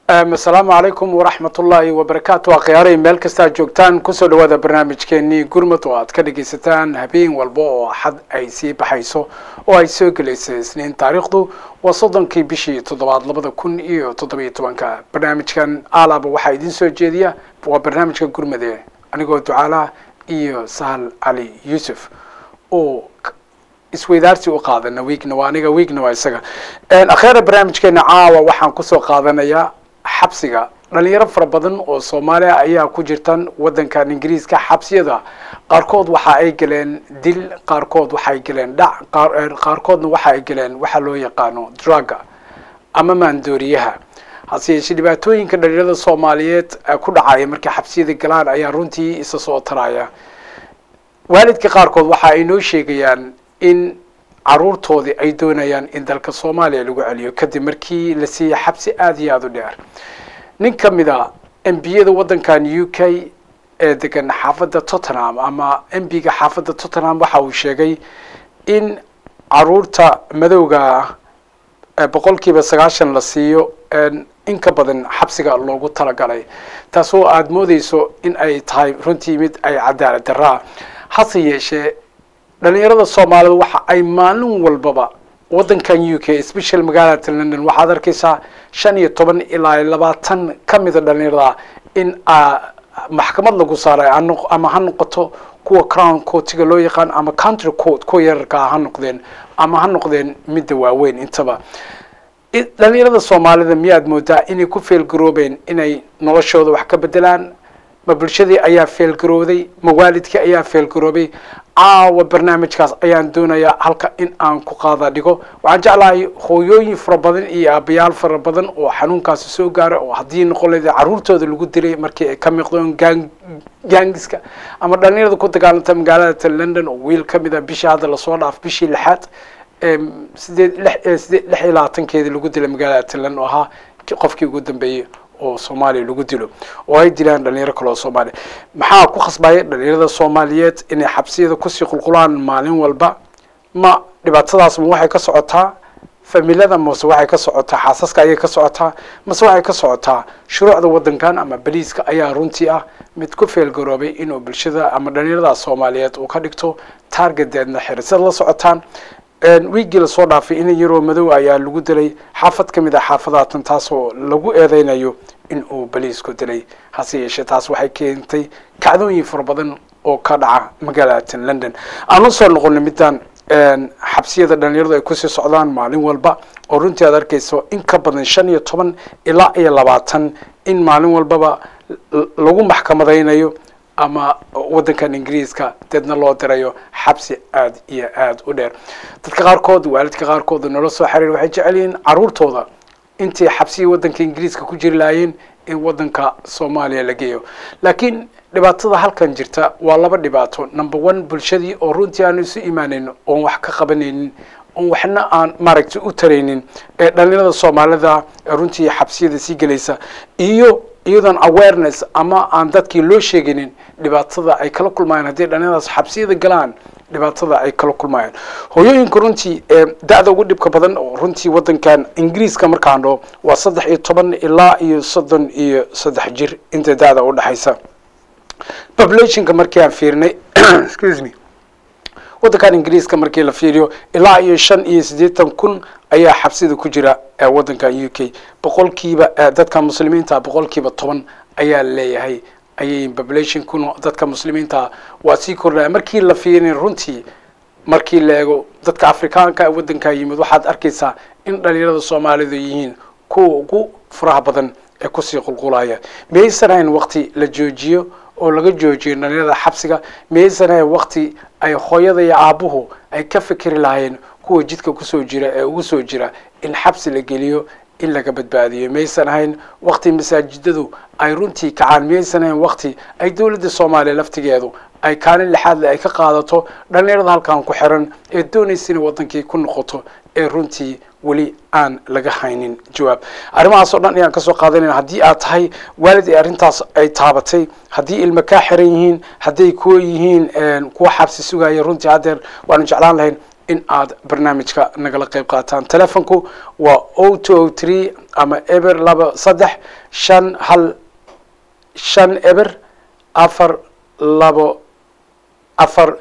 asalaamu calaykum waraxmat ullaahi wabarakaatu akhyaarey meel kastaa joogtaan kusoo dhawaada barnaamijkeenii gurmud oo aad ka dhegaysataan habeen walba oo axad ay sii baxayso oo ay soo gelaysa isniin taariikhdu waa soddonkii bishii toddobaad labada kun iyo toddobiyo tobanka barnaamijkan alaaba waxaa idiin soo jeediya waa barnaamijka gurmade anigoo ducaalaha iyo sahal cali yuusuf oo isweydaarsi u qaadana wiigna waa aniga wiigna waa isaga akhyaara barnaamijkeena caawa waxaan kusoo qaadanayaa xabsiga dhalinyaro fara badan oo soomaaliya ayaa ku jirtan waddankan ingiriiska xabsiyada qaarkood waxa ay galeen dil qaarkood waxay galeen dhac qaarkoodna waxa ay galeen waxa loo yaqaano druga ama maandooriyaha hase yeeshee dhibaatooyinka dhalinyarada soomaaliyeed ku dhacaya markay xabsiyada galaan ayaa runtii isa soo taraya waalidka qaarkood waxa ay noo sheegayaan in caruurtoodii ay doonayaan in dalka soomaaliya lagu celiyo kadib markii la siiyey xabsi aada iyo aada u dheer nin ka mid a embiyada waddankan u k ee degan xaafadda tottenham ama embiga xaafadda tottenham waxa uu sheegay in caruurta madowga boqolkiiba sagaashan la siiyo in ka badan xabsiga loogu talagalay taasoo aada moodeyso in ay tahay runtii mid ay cadaalad daraa hase yeeshee dhalinyarada soomaalida waxa ay maalin walbaba waddankan u k special magaalada london waxaad arkaysaa shan iyo toban ilaa labaatan ka mida dhalinyarada in maxkamad lagu saaray ama ha noqoto kuwa crown courtiga loo yaqaan ama country court kuwa yararkaa ha noqdeen ama ha noqdeen midda waaweyn intaba dhalinyarada soomaalida miyaad moodaa inay ku feelgaroobeen inay noloshooda wax ka bedelaan ma bulshadii ayaa feelgarooday ma waalidkii ayaa feelgaroobay caawa barnaamijkaas ayaan doonayaa halka in aan ku qaada dhigo waxaan jeclahay hooyooyin fara badan iyo aabayaal fara badan oo xanuunkaasi soo gaara oo haddii noqon leeda caruurtooda lagu dilay markii ay ka miqdoon gang gaangiska ama dhalinyarada ku dagaalanta magaalada london oo wiil ka mid a bishii hadda lasoo dhaaf bishii lixaad sideed sideed lix iyo labaatankeedii lagu dilay magaalada london oo ahaa qofkii ugu dambeeyey oo soomaaliya lagu dilo oo ay dilaan dhalinyaro kale oo soomaaliya maxaa ku khasbaya dhalinyarada soomaaliyeed inay xabsiyada kusii qulqulaan maalin walba ma dhibaatadaas ma waxay ka socotaa familada mase waxay ka socotaa xaasaska ayay ka socotaa mase waxay ka socotaa shuruucda waddankan ama baliiska ayaa runtii ah mid ku feelgaroobay inuu bulshada ama dhalinyarada soomaaliyeed uu ka dhigto taargedeedna xirisad la socotaan wiigii lasoo dhaafay in yaroo madow ayaa lagu dilay xaafad ka mid a xaafadaatan taasoo lagu eedeynayo in uu baliisku dilay hase yeeshee taas waxay keentay kacdooyin fara badan oo ka dhaca magaalada london aan usoo noqonay midaan xabsiyada dhalinyaradu ay kusii socdaan maalin walba oo runtii aad arkayso in ka badan shan iyo toban ilaa iyo labaatan in maalin walbaba lagu maxkamadaynayo ama waddankan ingiriiska deedna loo dirayo xabsi aada iyo aada u dheer dadka qaarkood waalidka qaarkood noola soo xiriir waxay jecel yihiin caruurtooda intay xabsigii waddanka ingiriiska ku jiri lahaayeen in waddanka soomaaliya la geeyo laakiin dhibaatada halkan jirta waa laba dhibaato number one bulshadii oo runtii aanu isu imaanayn oon wax ka qabanaynin oon waxna aan maaragtay u taraynin ee dhalinyarada soomaalida ee runtii xabsiyada sii gelaysa iyo iyadoon awareness ama aan dadkii loo sheeginin dhibaatada ay kala kulmayaan haddii dhalinyaradaas xabsiyada galaan dhibaatada ay kala kulmayaan hooyooyinka runtii ee da-da ugu dhibka badan oo runtii waddankan ingiriiska markaan dhoo waa saddex iyo toban ilaa iyo soddon iyo saddex jir inta da-da u dhexaysa populationka markii aan fiirinay excuse me waddankan ingiriiska markii la fiiriyo ilaa iyo shan iyo siddeetan kun ayaa xabsida ku jira waddankan u k boqolkiiba dadka muslimiinta boqolkiiba toban ayaa leeyahay ayay population kun dadka muslimiinta waa sii kordhaya markii la fiirin runtii markii la eego dadka afrikaanka waddankaa yimid waxaad arkaysaa in dhalinyarada soomaalidu yihiin kuwa ugu furaha badan ee kusii qulqulaya miyaysan hayn waqti la joojiyo oo laga joojiyo dhalinyarada xabsiga miyaysan hayn waqti ay hooyada iyo aabuhu ay ka fikri lahaayeen kuwa jidka kusoo jira ee ugu soo jira in xabsi la geliyo in laga badbaadiyo miyaysan ahayn waqti masaajidadu ay runtii kacaan miyaysan ahayn waqti ay dowladda soomaaliya laftigeedu ay kaalin lixaadle ay ka qaadato dhalinyarada halkan ku xiran ee doonaysa inay waddankii ku noqoto ee runtii weli aan laga haynin jawaab arrimahaas oo dhan ayaan kasoo qaadanayna haddii aad tahay waalid ee arrintaas ay taabatay haddii ilma kaa xiran yihiin hadday kuwa yihiin kuwa xabsi sugaya runtii haddeer waanu jeclaan lahayn in aad barnaamijka nagala qayb qaataan telefonku waa o two o three ama eber laba saddex shan hal shan eber afar labo afar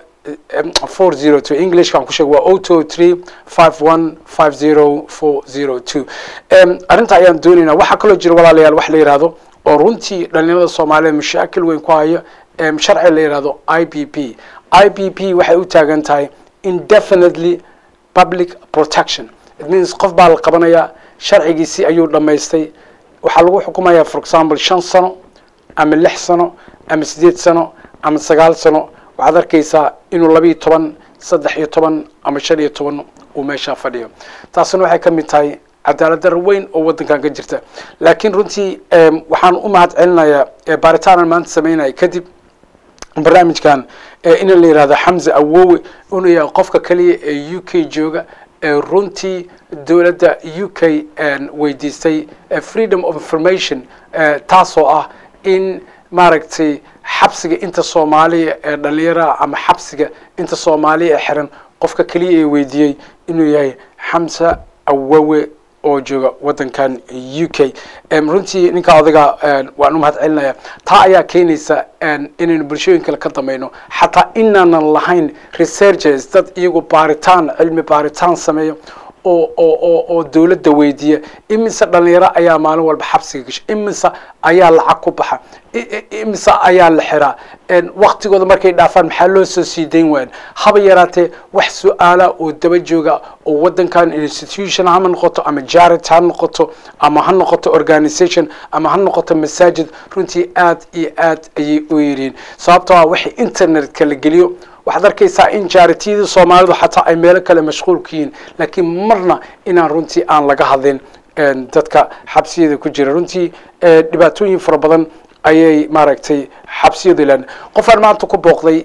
four zero two englishkan ku sheeg waa o two three five one five zero four zero two arrinta ayaan doonaynaa waxaa kaloo jira walaalayaal wax la yihahdo oo runtii dhalinyarada soomaaliyeed mashaakil weyn ku hayo sharci la yihahdo i b p i b p waxay u taagan tahay indefinitely public protection it means qof baa la qabanayaa sharcigiisii ayuu dhammaystay waxaa lagu xukumayaa for example shan sano ama lix sano ama sideed sano ama sagaal sano waxaad arkaysaa inuu labiiyo toban saddex iyo toban ama shan iyo toban uu meeshaa fadhiyo taasina waxay ka mid tahay cadaalad dar weyn oo waddankan ka jirta laakiin runtii waxaan u mahad celinayaa baaritaanaan maanta samaynaya kadib barnaamijkan in la yihahdo xamse awowe inuu yahay qofka keliya ee u k jooga ee runtii dowladda u k weydiistay freedom of information taasoo ah in maaragtay xabsiga inta soomaaliya ee dhalinyaraha ama xabsiga inta soomaaliya ee xiran qofka keliya ee weydiiyey inuu yahay xamse awowe oo jooga waddankan u k runtii ninkaa odaga waan u mahad celinaya taa ayaa keenaysa inaynu bulshooyin kale ka damayno xataa inaanan lahayn researchers dad iyagu baaritaan cilmi baaritaan sameeyo oo oo oo oo dowladda weydiiya imise dhalinyaro ayaa maalin walba xabsiga gasha imise ayaa lacag ku baxa imise ayaa la xiraa waktigooda markay dhaafaan maxaa loo soo sii dayn waayan haba yaraatee wax su-aala oo daba jooga oo waddankan institution ha noqoto ama jarit ha noqoto ama ha noqoto organisation ama ha noqoto masaajid runtii aad iyo aad ayay u yiriin sababtoo ah waxay internetka la geliyo waxaad arkaysaa in jaaritiyadii soomaalidu xataa ay meelo kale mashquul ku yihiin laakiin marna inaan runtii aan laga hadlin dadka xabsiyada ku jira runtii dhibaatooyin fara badan ayay maaragtay xabsiyadu ilaan qofaan maanta ku booqday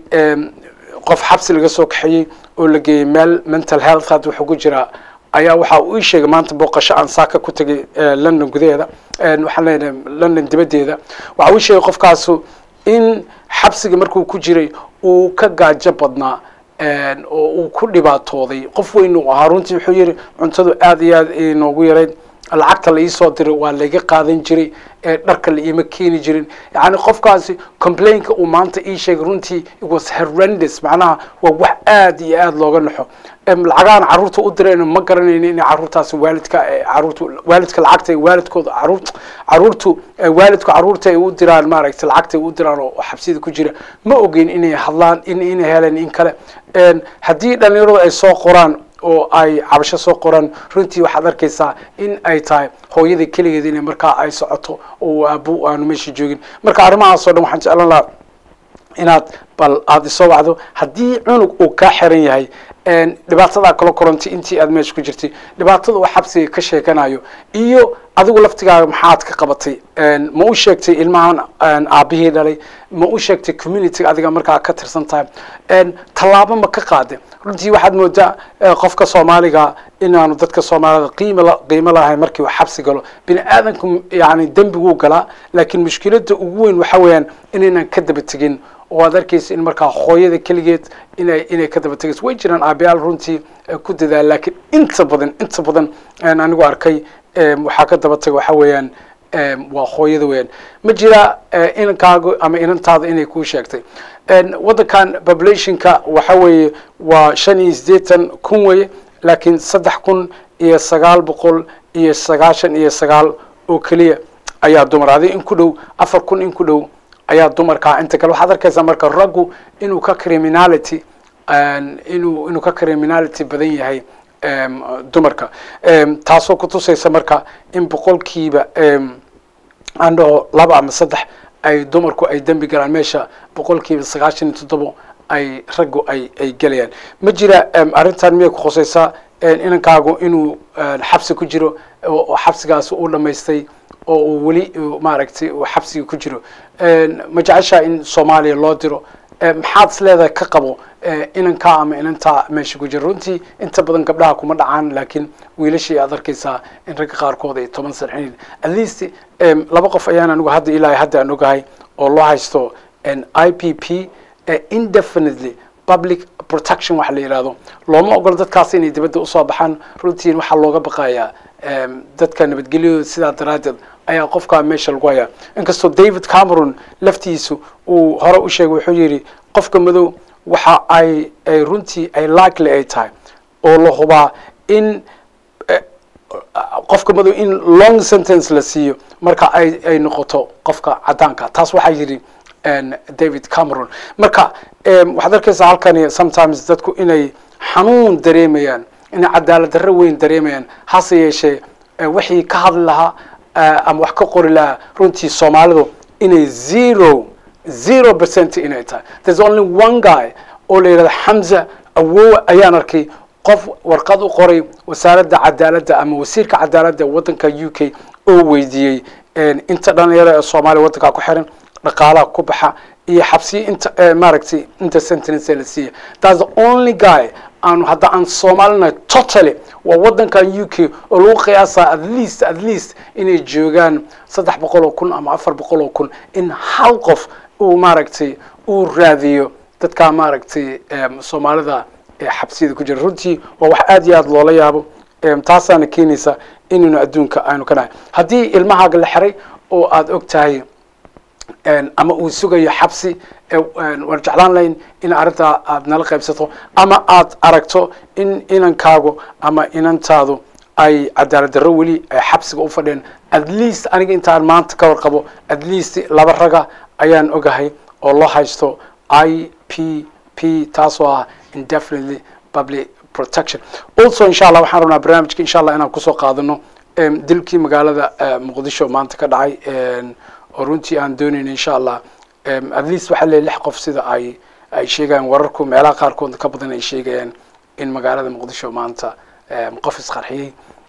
qof xabsi laga soo kaxeeyey oo la geeyey meel mental health had wuxuu ku jiraa ayaa waxa uu ii sheegay maanta booqasho aan saaka ku tegay london gudaheeda waxaan leenahay london dibaddeeda waxa uu ii sheegay qofkaasu in xabsiga markuu ku jiray uu ka gaajo badnaa oo uu ku dhibaatooday qof weyn uu ahaa runtii wuxuu yihi cuntadu aad iyo aad inoogu yarayd lacagta la iisoo diray waa laga qaadan jiray dharka la iima keeni jirin yani qofkaasi complainka uu maanta ii sheegay runtii it was horrendous macnaha waa wax aad iyo aad looga naxo lacagaan caruurta u dirayno ma garanayno inay caruurtaasi waalidka caruurta waalidka lacagta waalidkooda caruur caruurtu waalidku caruurta ay u diraan maaragtay lacagta ay u diraan oo xabsida ku jira ma ogeyn inay hadlaan in inay heleen in kale haddii dhalinyaradu ay soo qoraan oo ay cabasho soo qoraan runtii waxaad arkaysaa in ay tahay hooyada keligeed inay markaa ay socoto oo aabu aanu meesha joogin marka arrimahaasoo dhan waxaan jeclan lahaa inaad bal aada isoo wacdo haddii cunug uu kaa xiran yahay dhibaatadaa kala korantay intii aad meesha ku jirtay dhibaatada uu xabsiga ka sheekanayo iyo adigu laftigaaga maxaad ka qabatay ma u sheegtay ilmahan aabihii dhalay ma u sheegtay communityga adiga markaa ka tirsan tahay tallaabo ma ka qaade runtii waxaad moodaa qofka soomaaliga inaanu dadka soomaalida qiim qiimo lahayn markii uu xabsi galo bini aadanku yani dembiguu galaa laakiin mushkiladda ugu weyn waxa weeyaan inaynan ka daba tegin oo aad arkaysa in markaa hooyada keligeed inay inay ka daba tegayso way jiraan aabayaal runtii ku dadaala laakiin inta badan inta badan anigu arkay waxaa ka daba taga waxa weeyaan waa hooyada weeyaan ma jira inankaagu ama inantaada inay kuu sheegtay waddankan populationka waxa weeye waa shan iyo siddeetan kun weeye laakiin saddex kun iyo sagaal boqol iyo sagaashan iyo sagaal oo keliya ayaa dumar adi in ku dhow afar kun in ku dhow ayaa dumarkaa inta kale waxaad arkaysaa marka raggu inuu ka criminality inuu inuu ka criminality badan yahay dumarka taasoo kutusaysa marka in boqolkiiba aan dhaho laba ama saddex ay dumarku ay dembi galaan meesha boqolkiiba sagaashan iyo toddobo ay raggu ay ay gelayaan ma jira arrintan miyay ku khusaysaa inankaagu inuu xabsi ku jiro oo xabsigaas u dhamaystay oo uu weli maaragtay uu xabsiga ku jiro ma jeceshaa in soomaaliya loo diro maxaad is leedahay ka qabo inankaa ama inantaa meesha ku jira runtii inta badan gabdhaha kuma dhacaan laakiin wiilashii aad arkaysaa in ragga qaarkood ay toban sarxin at least laba qof ayaan anigu hadda ilaahay hadda aan ogahay oo loo haysto i p p indefinitely public protection waxa la yidhahdo looma ogolo dadkaas inay dibadda usoo baxaan runtiin waxaa looga baqayaa dadka nabadgelyadooda sidaa daraaddeed ayaa qofkaa meesha lagu hayaa inkastoo david cameron laftiisu uu hore u sheegay wuxuu yidhi qofka madow waxa ay ay runtii ay likely ay tahay oo la hubaa in qofka madow in long sentence la siiyo marka ay ay noqoto qofka caddaanka taas waxaa yidhi david cameron marka waxaad arkaysaa halkani sometimes dadku inay xanuun dareemayaan inay cadaalad darro weyn dareemayaan hase yeeshee wixii ka hadli lahaa ama wax ka qori lahaa runtii soomaalidu inay zero zero percent inay tahay there's only one guy oo la yidhahda xamza awowa ayaan arkay qof warqad u qoray wasaaradda cadaaladda ama wasiirka cadaaladda waddanka u k oo weydiiyey inta dhalinyaro ee soomaaliya waddankaa ku xiran dhaqaalaha ku baxa iyo xabsiyo inta maaragtay inta sentence la siiya that's the only guy aanu hadda aan soomaalina totally waa waddankan u k oo lagu qiyaasaa at least at least inay joogaan saddex boqol oo kun ama afar boqol oo kun in hal qof uu maaragtay uu raadiyo dadkaa maaragtay soomaalida ee xabsiyada ku jira runtii waa wax aad iyo aad loola yaabo taasaana keenaysa inaynu adduunka aynu ka nahay haddii ilmahaaga la xiray oo aada og tahay ama uu sugayo xabsi waan jeclaan lahayn in arrintaa aad nala qaybsato ama aad aragto in inankaagu ama inantaadu ay cadaalad darro weli ay xabsiga u fadheen at least aniga intaan maanta ka warqabo at least laba raga ayaan ogahay oo loo haysto i p p taasoo ah indefinitely public protection also insha allah waxaan rabnaa barnaamijka insha allah inaan kusoo qaadano dilkii magaalada muqdisho maanta ka dhacay oo runtii aan doonayna insha allah at least waxaa leeyahy lix qof sida ay ay sheegayaan wararku meelaha qaarkood ka badan ay sheegayaan in magaalada muqdisho maanta qof isqarxiyey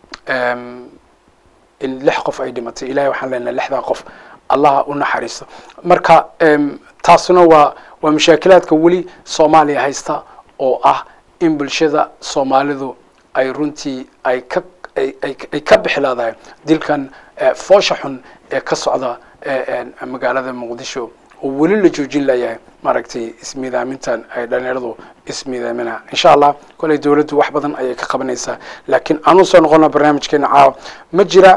in lix qof ay dhimatay ilahay waxaan leenahay lixdaa qof allaha u naxariisto marka taasuna waa waa mashaakilaadka weli soomaaliya haysta oo ah in bulshada soomaalidu ay runtii ay ka ay ka bixilaadahay dilkan foosha xun ee ka socda magaalada muqdisho oo weli la joojin layahay maaragtay ismiidaamintan ay dhalinyaradu ismiidaaminaa insha allah koley dowladdu wax badan ayay ka qabanaysaa laakiin aanu soo noqona barnaamijkeena caawa ma jira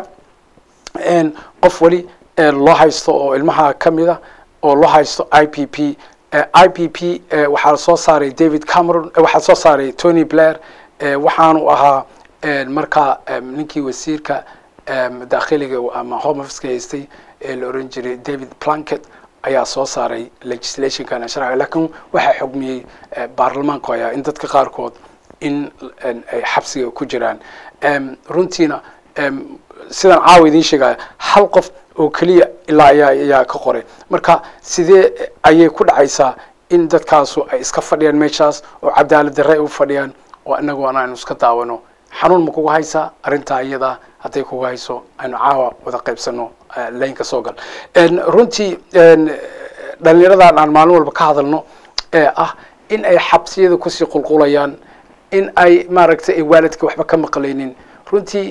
qof weli loo haysto oo ilmaha ka mida oo loo haysto i p p i p p waxaa soo saaray david cameron waxaa soo saaray tony blair waxaanu ahaa markaa ninkii wasiirka daakhiliga ama home officeka haystay ee la oran jiray david planket ayaa soo saaray legislationkan sharciga laakiin waxaa xugmiyey baarlamaanku ayaa in dadka qaarkood in ay xabsiga ku jiraan runtiina sidaan caawa idiin sheegaya hal qof oo keliya ilaa ayaa ayaa ka qoray marka sidee ayay ku dhacaysaa in dadkaasu ay iska fadhiyaan meeshaas oo cadaalad darre ay u fadhiyaan oo inagoona aynu iska daawano xanuun ma kugu haysaa arrintaa iyadaa hadday kugu hayso aynu caawa wada qaybsano laynka soo gal runtii dhalinyaradan aan maalin walba ka hadalno ee ah in ay xabsiyada kusii qulqulayaan in ay maaragtay ay waalidka waxba ka maqlaynin runtii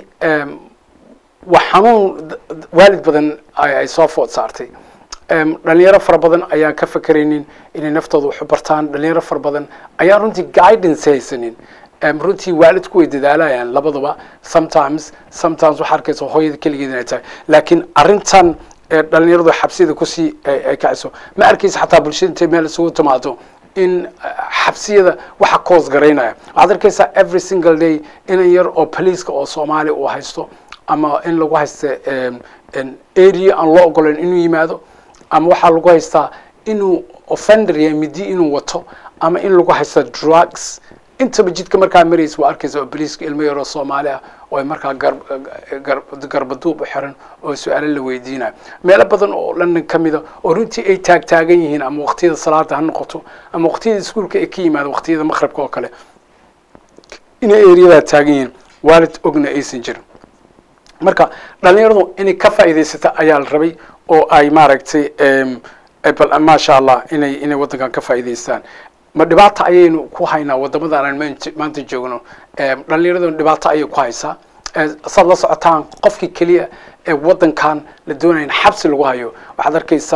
waa xanuun waalid badan ay soo food saartay dhalinyaro fara badan ayaan ka fakeraynin inay naftooda waxu bartaan dhalinyaro fara badan ayaan runtii guidance haysanin runtii waalidku way dadaalayaan labadaba sometimes sometimes waxaa arkaysa hooyada keligeed inay tahay laakiin arrintan dhalinyaradu xabsiyada kusii ay kacayso ma arkaysa xataa bulshada intay meel isugu timaado in xabsiyada waxa koos garaynaya waxaad arkaysaa every single day inan yar oo poliiska oo soomaaliya uu haysto ama in lagu haysta area aan loo ogolayn inuu yimaado ama waxaa lagu haystaa inuu offender yahay midi inuu wato ama in lagu haysta drugs intaba jidka markaa maraysa waa arkaysa oo boliiska ilmo yaroo soomaali ah oo ay markaa garbaduub u xiran oo su-aalo la weydiinayo meelo badan oo london ka mida oo runtii ay taagtaagan yihiin ama waqtiyada salaada ha noqoto ama waqtiyada iskuolka ay ka yimaado waqtiyada maqribka oo kale inay eriyadaa taagan yihiin waalid ogna aysan jirin marka dhalinyaradu inay ka faa'iidaysata ayaa la rabay oo ay maaragtay bal maasha allah inay inay waddankan ka faa'iidaystaan ma dhibaata ayaynu ku haynaa waddamadan aan maanta joogno dhallinyaraduna dhibaato ayay ku haysaa saad la socotaan qofkii keliya ee waddankan la doonaya in xabsi lagu hayo waxaad arkaysaa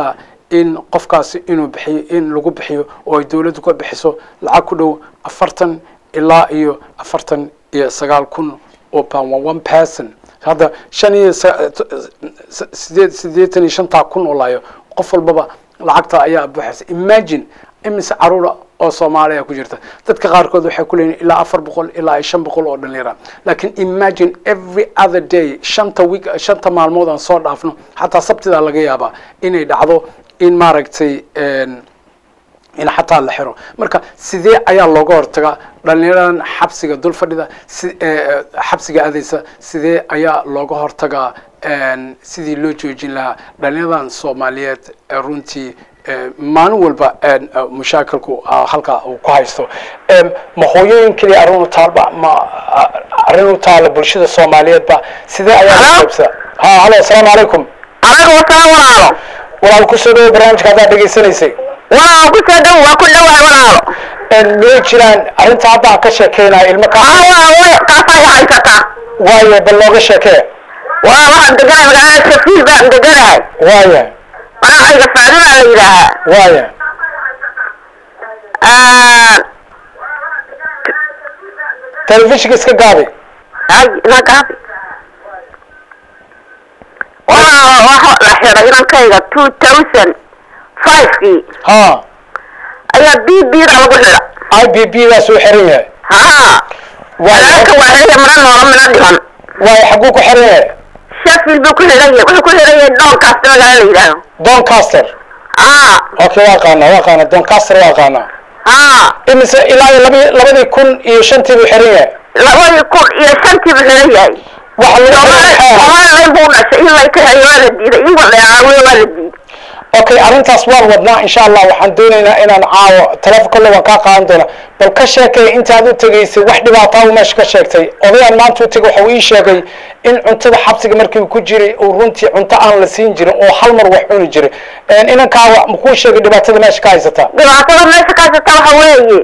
in qofkaasi inuu bixiyo in lagu bixiyo oo ay dowladdu ka bixiso lacag ku dhow afartan ilaa iyo afartan iyo sagaal kun oo pound waa one person hadda shan iyo sideed sideetan iyo shantaa kun oo laayo qof walbaba lacagta ayaa buuxaysa imagine imise caruura oo soomaaliya ku jirta dadka qaarkood waxay ku leeyihin ilaa afar boqol ilaa iyo shan boqol oo dhalinyara laakiin imagine every other day shanta week shanta maalmood aan soo dhaafno xataa sabtida laga yaabaa inay dhacdo in maaragtay in xataa la xiro marka sidee ayaa looga hortagaa dhalinyaradan xabsiga dul fadhida si xabsiga adaysa sidee ayaa looga hortagaa sidii loo joojin lahaa dhalinyaradan soomaaliyeed runtii maalin walba mushaakilku halkaa uu ku haysto ma hooyooyin keliya arrin u taalba ma arrin u taala bulshada soomaaliyeedba sidee ayaa loo qaybsada ha halo asalaamu calaykum calaykum asalaam walaalo walaal kusoo dhawo barnaamijka haddaad dhegaysanaysay walaal kusoo dhow waa ku dhowahay walaalo miyay jiraan arrinta hadda aan ka sheekeynaya ilmo ka aa waa way kaasaa haysataa waaye bal looga sheekee waa waxaan deganahay magaalada shafiil baan deganahay waaye magacayga faadi baa la yidhaahaa waaye telefishinka iska gaabi ay inagaabi waa waxa la xiray inankayga two thousand five-kii ha ayaa b b da lagu xidha i b b daas uu xiran yahay haa walaalka waa xidhaya mana noola mina dhiman waaye xaguu ku xiran yahay shafiil buu ku xidhan yahay wuxuu ku xidhan yahay dhoonkaas magaala la yidhaaho doncaster haa okay waa qaana waa qaana doncaster waa qaana haa imise ilaa iyo labi labadii kun iyo shantii buu xiran yahay labadii kun iyo shantii buu xidhan yahay waxa lagu xiran somalilan buu dhashay in lay kaxeeyo waa la diiday in la caawiyo waa la diiday okay arrintaas waan wadnaa insha allah waxaan doonaynaa inaan caawo teleefon kolle waan kaa qaadan doonaa bal ka sheekay intaad u tegaysay wax dhibaataa uu meesha ka sheegtay odayaan maanta u tegay waxa uu ii sheegay in cuntada xabsiga markii uu ku jiray uu runtii cunto aan la siin jirin oo hal mar wax cuni jiray inankaawa makuu sheegay dhibaatada meesha ka haysata dhibaatada meesha ka haysata waxa weeye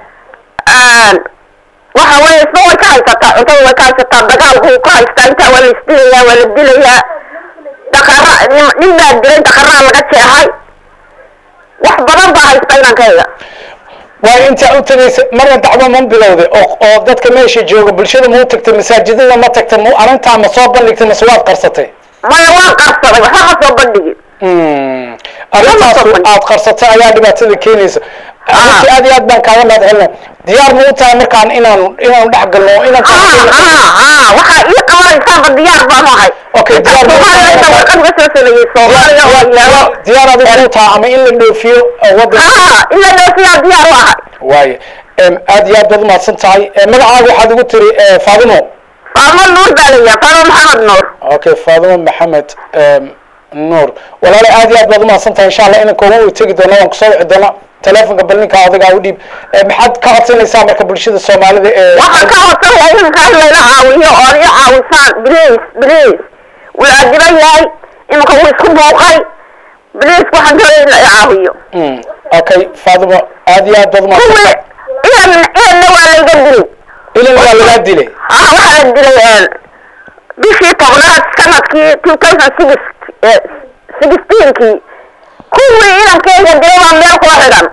waxa weeye isba way ka haysataa cuntada way ka haysataa dagaalku ka haystaa intaa waa la isdilayaa waa la dilayaa dakara nin baa dilay dakaraa laga jeexay wax badan baa haysta inankayga waayo intaa u tegaysa marna dacwo ma bilowday oo oo dadka meesha jooga bulshada ma u tagtay masaajidada ma tagtay ma arrintaa ma soo bandhigtay mase waad qarsatay maya waan qarsaday waxba ma soo bandhigin arrintaas aad qarsatay ayaa dhibaatada keenaysa runtii aad iyo aad baan kaaga mahad celina diyaar ma u tahay markaan inaan inaanu dhex galno oo inaan waxaa ii qabanaysaanba diyaar baan ahay Okay, diyaar baan ahay. soomaaliyada warqad uga soo sameeyey soomaaliya oo yaalo diyaar adigu u tahay ama in la dhoofiyo wadan haa in la dhoofiyaa diyaar u ahay waaye aad iyo aad baad umahadsan tahay magacaaga waxaad ugu tiri faadimo faamo nuur baa la yidhaha faamo maxamed nuur okay faadimo maxamed nuur walaale aad iyo aad baad umahadsan tahay insha allah inanka ugu tegi doona waan kusoo wici doona telefonka bal ninka adigaa u dhiib maxaad ka codsanaysaa marka bulshada soomaalida ee waxaan ka codsanaya iminka in layla caawiyo oo ad i caawisaan bliis bliis wuu adiban yahay iminka wuu isku buuqay bliis waxaan doonaya in la i caawiyo Mm, okay faadimo aad iyo aad baad umahadsan kuwii tahay ilan ilanna waa layga dilay ilan waa lagaa dilay haa waxaa la dilay bishii tobnaad sanadkii two thousand six sixteenkii kuwii ilankeyga dilay baa meel kula xidhan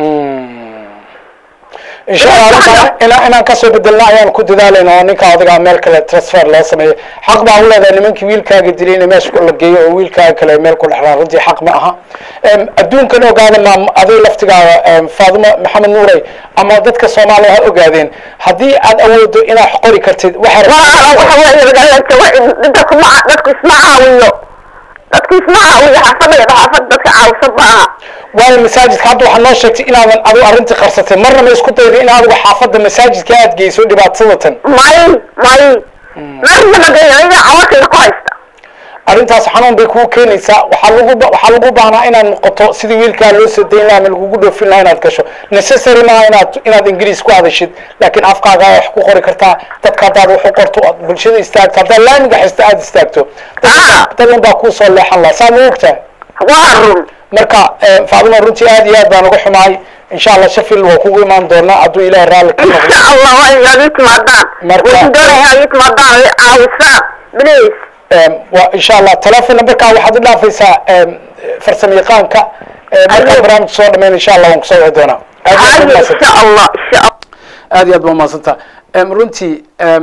insha allah arrintan inaan inaan kasoo bedelna ayaan ku dadaalayna oo ninka adiga meel kale transfer loo sameeyo xaq baa u leedahay nimankii wiilkaaga dilay in meesha la geeyo oo wiilkaaga kale meel ku dhexlaan runtii xaq ma aha Em, adduunkan ogaada ma adiga laftigaaga em, faadimo maxamed nuurey ama dadka soomaaliya ha ogaadeen haddii aad awoodo inaad qori kartid waxa waa waxa weeye magaalada dadku ma dadku isma caawiyo dadku isma caawiyo xaafadayda xaafad dadka caawisa maaha waayo masaajidka hadda waxaa noo sheegtay inaadan adigu arrintii qarsatay marna ma isku dayday in adigu xaafadda masaajidka aad geyso dhibaatadatan may may marna magaalada cawakayga ku haysta arrintaas xanuun bay kuu keenaysaa waxaa lagu ba- waxaa lagu baahnaa inaad noqoto sidii wiilkaa loo soo dayn lahaa ama lagugu dhoofin lahaa inaad gasho necessary maaha inaad inaad ingiriis ku hadashid laakiin afkaaga wax ku qori kartaa dadka haddaad wax u qorto ood bulshada istaagto haddaad laamiga haysto aad istaagto Ah. dadkan baa kuu soo leexan lahaa saa ma ogtaa waa run marka eh, faadimo runtii aad iyo aad baan uga xumahay insha allah sheffield waa kugu imaan doonaa hadduu ilaahay raalli ka noqdo insha allah waa inaad ii timaadaan Marka- waxaan doonaya inaad ii timaadaan i caawisaan please Em, waa insha allah telefon numberkaa waxaad u dhaafaysaa em, farsamo yaqaanka markaan barnaamij soo dhameyn insha allah waan kusoo wici doonaa aad iyo aad baad haye umahadsan insha allah insha allah aad iyo aad baa umahadsantaa Em, runtii em,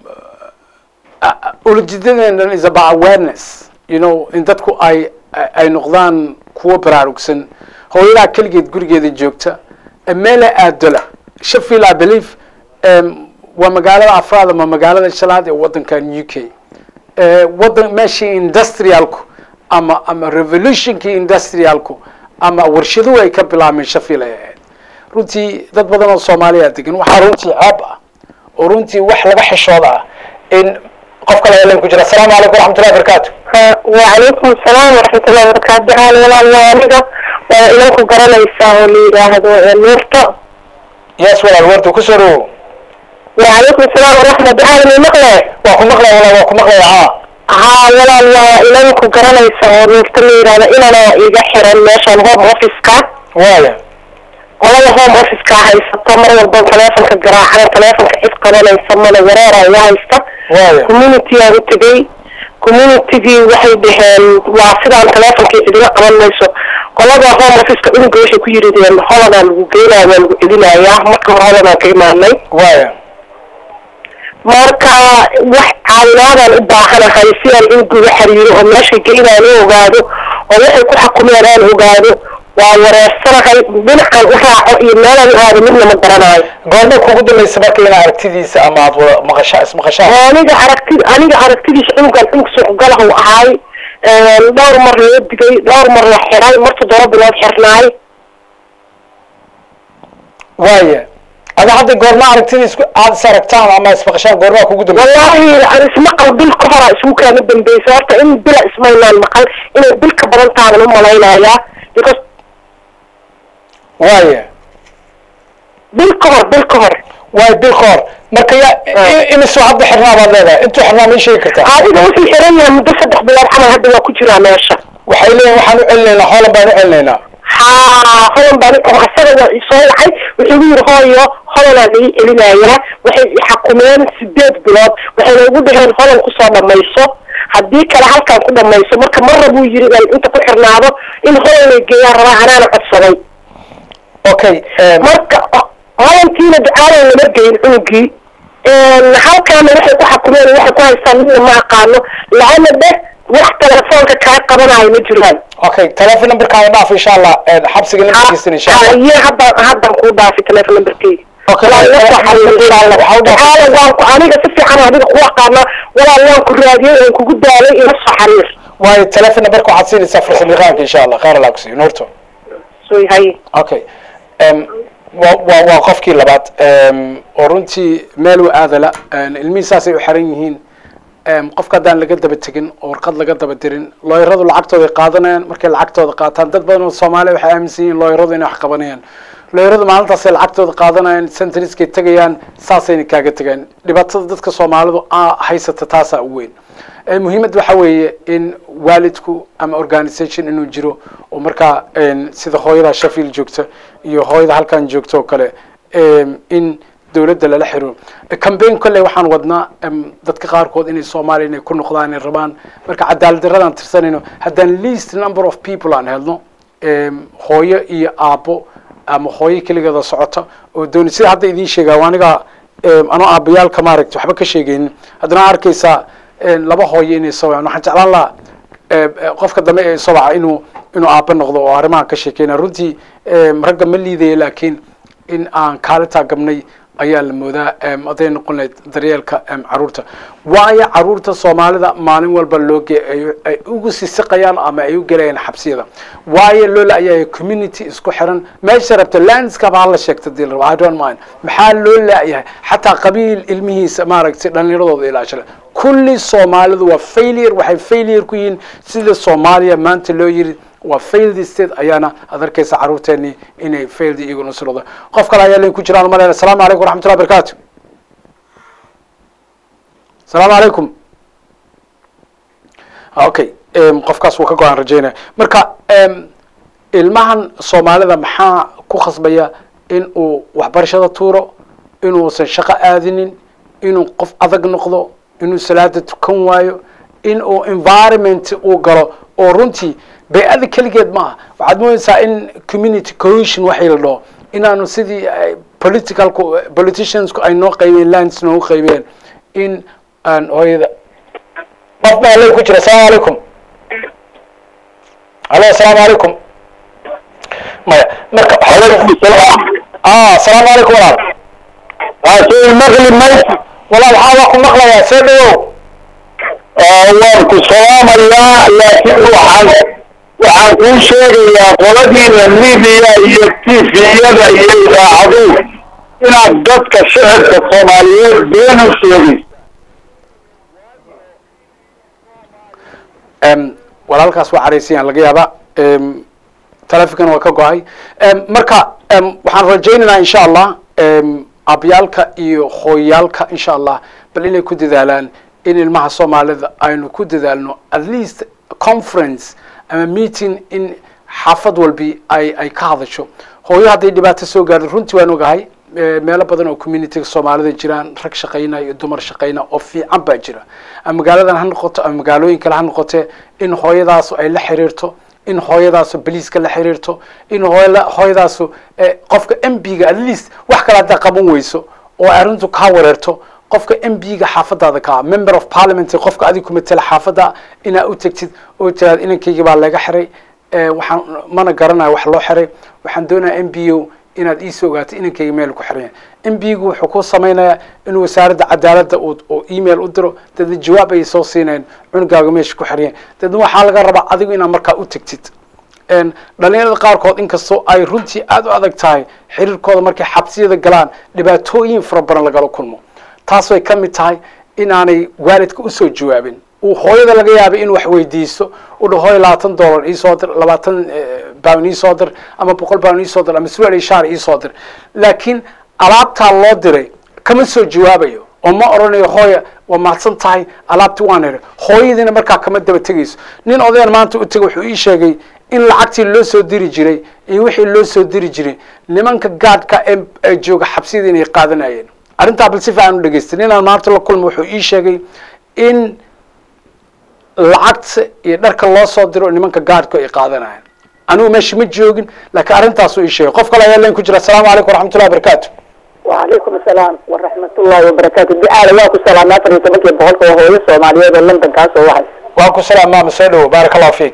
ulajeedadeena is about awareness you know in dadku ay ay noqdaan kuwo baraarugsan hooyadaa keligeed gurigeeda joogta eh, meela aadola sheffield i believe em, waa magaalada afraad ama magaalada shanaad ee wadankan u k Eh, wadan meeshii industrialku ama ama revolutionkii industrialku ama warshaduhu ay ka bilaabmeen sheffield ay ahayd runtii dad badan oo soomaaliya degan waxaa runtii ceeb ah oo runtii wax laga xishooda ah in qof kale helan ku jira asalaamu calaykum waraxmatullahi wabarakaatu وعليكم السلام ورحمة الله وبركاته هلا والله الله أنيقا وإلانكم قرانيسا ولي هذا نورتا yes walaal warda kusoo dhawow وعليكم السلام ورحمة الله هذا المقلة waa ku maqlaya walaal waa ku maqlaya haa ها والله الله إلانكم قرانيسا ونورتا لي هذا إلنا إيجا حرا ماشا هوم أوفيسكا waaya والله هوم أوفيسكا هايستا مرة والبان تلافنك قراحة تلافنك إذ قرانيسا من ورارا يهايستا waaya community aan u tegay communitygii waxay dhaheen waa sidaan teleefonka idiga qaban mayso qolada home officeka unuga waxay ku yirideen holadaa lagu geynaya waa lagu celinayaa marka hore holadaan ka imaanay waaya marka wax caawinaadaan u baahanahay si aan unuga xiriiro oo meeshay geynaan u ogaado oo waxay ku xakumeen aan ogaado waa wareersanahay dhinacaan u raaco iyo meelaan u aado midna ma garanayo goorma kugu dambaysa marka ina aragtidiisa ama aad wada maqashaa ismaqashaan aniga aragti aniga aragtidiisa cunugan cunug suuqgalahu ahaay dhowr mar loo digay dhowr mar la xiray mar toddoba bilood xirnaay waaya ada hadda goorma aragtidiis aad is aragtaan ama ismaqashaan goormaa kugu dambaysa wallaahi aan ismaqal bil ka hora isugu kaana dambaysa horta in bila ismaynaan maqal inay bil ka badan taaban u malaynayaa because waaya bil ka hor bil ka hor waaya bil ka hor marka ya i- imisuu hadda xirnaa baad leedahay intuu xirnaa ma ii sheegi kartaa adiga wuxuu xiran yahay muddo saddex bilood camal hadda waa ku jiraa meesha waxay leeyihin waxaan u celinaynaa hoolan baan u celinaynaa haa holan baan oo asaga waa isoo wacay wuxuu igu yidhi hooyo holanaa laii celinayaa waxay xakumeen sideed bilood waxayna ugu dhaheen holan kusoo dhamayso haddii kale halkan ku dhamayso marka marra buu yidhi baan inta ku xirnaado in holan lay geeyaan rabaa anaana codsaday okay em, marka holankiina ducaadan lama geyin cunugii halkaana waxay ku xakumeen waxay ku haystaan midna ma aqaano laana dheh wax telefoonka kaa qabanayo ma jiraan okay telephone numberkaada dhaaf insha allah em, xabsiga nambarkiisana insha allah iyo haddaan haddaan kuu dhaafay telephone numberkeyga Okay, Walaal, eh, la soo xariir insha Allah. waxaa u dhaafay- Tacaala, waan ku aniga si fiican adiga ku aqaana walaal waan ku raadiyey waan kugu daalay ila soo xariir waayo telephone numberka waxaad siinaysaa farsamo yaqaanka insha allah khayr allah kusiiyo nuurto soo hay okay em, waa waa waa qofkii labaad em, oo runtii meel u aadala ilmihii saasay u xiran yihiin em, qofka haddaan laga daba tegin oo warqad laga daba dirin looyaradu lacagtooda ay qaadanayaan markay lacagtooda qaataan dad badan oo soomaaliya waxay aaminsan yihiin looyaradu inay wax qabanayaan looyaradu maalintaasay lacagtooda qaadanayaan centriskay tegayaan saasayna kaaga tegayaan dhibaatada dadka soomaalidu a haysata taasaa u weyn Eh, muhiimad waxa weeye in waalidku ama organisation inuu jiro oo markaa en, sida hooyada sheffield joogta iyo hooyada halkan joogta oo kale em, in dowladda lala xiro cambaign kolley waxaan wadnaa em, dadka qaarkood inay soomaaliya inay ku noqdaan inay rabaan marka cadaalad daradaan tirsanayno haddaan least number of people aan helno em, hooyo iyo aabbo ama hooyo keligeeda socota oo dooni sida hadda idiin sheegaa waa aniga em, anoo aabbayaalka maaragta waxba ka sheegaynin haddana arkaysaa en, laba hooyo inay soo wacaan waxaan jeclaan lahaa eh, eh, qofka dambe ee soo waca inuu inuu aabba noqdo oo arrimahan ka sheekeyna runtii em, ragga ma liidaya laakiin in aan kaalitaa gabnay ayaa la moodaa em, hadday noqon lahayd daryeelka em, caruurta waayo caruurta soomaalida maalin walba loo ge ay ay ugu sisiqayaan ama ay u gelayaan xabsiyada waayo loo la-yahay community isku xiran meesha rabta landskaba hala sheegta dii la rabo i don't mind maxaa loo la-yahay xataa qabiil ilmihiisa maaragtay dhallinyaradooda ilaashada kulli soomaalidu waa failure waxay failure ku yihiin sida soomaaliya maanta loo yiri waa failed state ayaana aad arkaysa caruurteeni inay failed iyaguna silooda qof kale ayaa lain ku jiraan malayna asalaamu calaykum waraxmatullahi barakaatu asalaamu calaykum okay em, qofkaas wuu ka go-aan rajaynaya marka em, ilmahan soomaalida maxaa ku khasbaya in uu waxbarashada tuuro inuusan shaqo aadinin inuu qof adag noqdo inuu salaada tukan waayo in uu environment uu galo oo runtii bay-ada keligeed maaha waxaad moodeysaa in community cohesion waxay la dhaho inaanu sidii ay politicalku politiciansku ay noo qaybeen lands noogu qaybeen in aan hooyada qof baa lay ku jira asalaamu calaykum alo asalaamu calaykum maya marka ah asalaamu calaykum walaal laakiin maqli maysa walaal waxaa waa ku maqlayaa see dhawow waan ku salaamayaa laakiin waxaan waxaan kuu sheegayaa qoladiina media iyo tviyada iyo idaacaduhu inaad dadka shicibka soomaaliyeed been u sheegin Em, walaalkaas waa caraysayaan laga yaaba em, taleefonkan waa ka go-ay Em, marka em, waxaan rajaynaynaa insha allah em, abyaalka iyo hooyaalka insha allah bal inay ku dadaalaan in ilmaha soomaalida aynu ku dadaalno at least conference ama meeting in xaafad walbi ay ay ka hadasho hooyo hadday dhibaato soo gaardo runtii waan ogahay eh, meelo badan oo communityga soomaalida jiraan rag shaqayna iyo dumar shaqayna oo fiican baa jira ama magaaladan ha noqoto ama magaalooyin kale ha noqotee in hooyadaasu ay la xiriirto in hooyadaasu boliiska la xiriirto in hooyla- hooyadaasu eh, qofka m b-ga at least wax kale haddaa qaban weyso oo ay arrintu kaa wareerto qofka m b-ga xaafadaada kaa member of parliament qofka adig ku matela xaafada inaa u tegtid oo tiraad inankayga baa laga xiray eh, waxaan mana garanayo wax loo xiray waxaan doonayaa m b o inaad iisoo ogaato inankayga meel ku xiran yahay m b-gu wuxuu ku samaynayaa inuu wasaaradda cadaaladda uu uu email u diro dadna jawaab ayay soo siinayaan cunugaaga meesha ku xiran yahay dadna waxaa laga rabaa adigu inaad markaa u tegtid een, dhalinyarada qaarkood inkastoo ay runtii aada u adag tahay xiriirkooda markay xabsiyada galaan dhibaatooyin fara badan lagala kulmo taas way ka mid tahay inaanay waalidka usoo jawaabin uu hooyada laga yaabay inuu wax weydiisto u dhaho hooyo labaatan dollar iisoo dir labaatan pound iisoo dir ama boqol pound iisoo dir ama surwaal iyo shaar iisoo dir laakiin alaabtaa loo diray kama soo jawaabayo oo ma odhanayo hooya waa mahadsan tahay alaabti waan helay hooyadiina markaa kama daba tegayso nin odayan maanta u tegay wuxuu ii sheegay in lacagtii loo soo diri jiray iyo wixii loo soo diri jiray nimanka gaadhka ee ee jooga xabsiyada inay qaadanayeen arrintaa bal si fiican u dhegaystay ninaan maanta la kulma wuxuu ii sheegay in lacagta iyo dharka loo soo diro nimanka gaadhku ay qaadanayaan anigu meesha ma joogin laakiin arrintaasuu ii sheegay qof kale ayaa leen ku jira asalaamu calaykum waraxmatullahi wabarakaatu وعليكم السلام ورحمة الله وبركاته دعاء واكو سلام أفر يتبكي بقولك وهو الصومالية لندن كاسو واحد waa ku salaam maama soo dhawo baaraka allahu fiik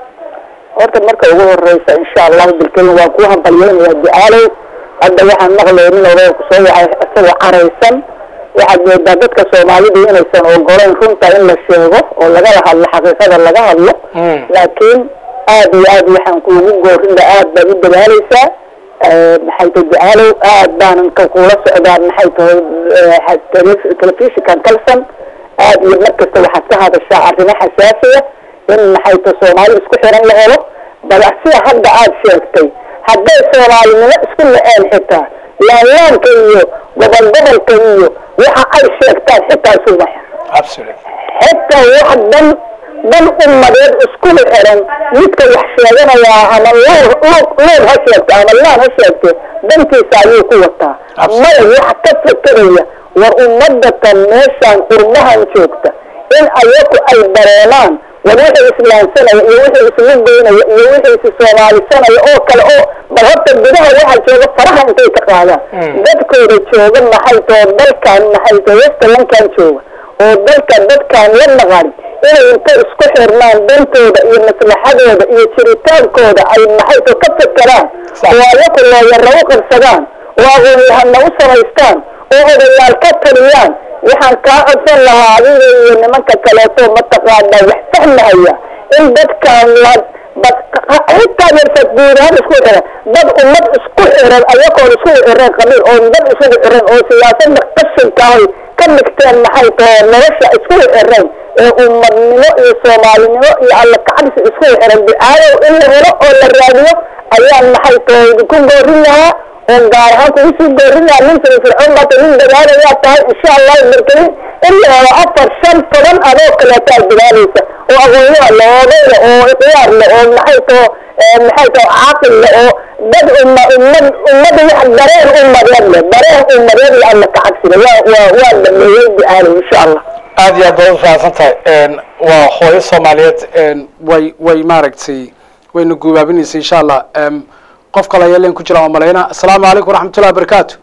horta marka ugu horeysa insha allahu bilkelin waan ku hambalyeynaya ducaalow hadda waxaan maqlay nin odaya kusoo wacay isagoo caraysan waxaad moodaa dadka soomaalida inaysan ogolayn runta in la sheego oo lagala hadlo xaqiiqada laga hadlo Mm. laakiin aad iyo aad waxaan kuugu goorinda aad baad u dadaaleysaa Eh, maxay tahay ducaalow aad baanan ka kula socdaa maxay tahay eh, tele- telefishinkan kalsan aad iyo mar kasta waxaad ka hadashaa arrimo xasaasiya in maxay tahay soomaali isku xiran la helo bal sida hadda aad sheegtay hadday soomaalinimo isku la-een xitaa laanlaanka iyo gobol gobolka iyo waxa ay sheegtaan xitaa isuma xir absolutely xitaa wax dan dan ummadeed iskula xiran midka wax sheeganayaa ama loor loor loor ha sheegto ama laan ha sheegte dantiisa ayuu ku wataa maya wax ka fekeraya war ummadatan meeshaan qurbahan joogta in ayaku ay dareemaan war wixii islaamsanaya iyo wixii islugeynaya iyo wixii is soomaalisanaya oo kale oo bal horta gudaha waxa jooga faraha intay ka qaadaan dadkooda jooga maxay too dalkan maxay too westalankan jooga oo dalka dadkaan la naqan inay inta isku xirmaan dantooda iyo maslaxadooda iyo jiritaankooda ay maxay too ka fekeraan oo ayaku looyara u qabsadaan oo aqoonyahana u samaystaan oo odayaal ka taliyaan waxaan kaa codsan lahaa adiga iyo nimanka kaleeto mataqaana wax fahmahaya in dadkaan la bad xitaa yarfad guud ahaan isku xiran dad ummad isku xiran ayagoon isku xiran qabiil oo dad isugu xiran oo siyaasada qashinka ay ka dhigteen maxay tahay nolosha isku xiran ee ummadnimo iyo soomaalinimo iyo alla kacabsi isku xiran ducaadow in la helo oo la raadiyo ayaan maxay tahay ku goorin lahaa oo gaar ahaan kugu sii goorin lahaa nin firfircoon baata nin dadaalayaa tahay insha allah markelin in la helo afar shan toban adoo kaleeta aad dadaalaysa oo aqoonyaha le oo odayla oo ikhyaar le oo maxay tao maxay tao caaqil le oo dad umma ummad ummada wax dareen ummadeed le dareen ummadeed iyo alla kacabsiga waa waa waa dhameeyey ducaalow insha allah aad iyo aad baad u fahamsan tahay waa hooyo soomaaliyeed way way maaragtay wayna guubaabinaysa insha allah Em, qof kale ayaa leen ku jira waa malayna asalaamu calaykum waraxmatullahi wabarakaatu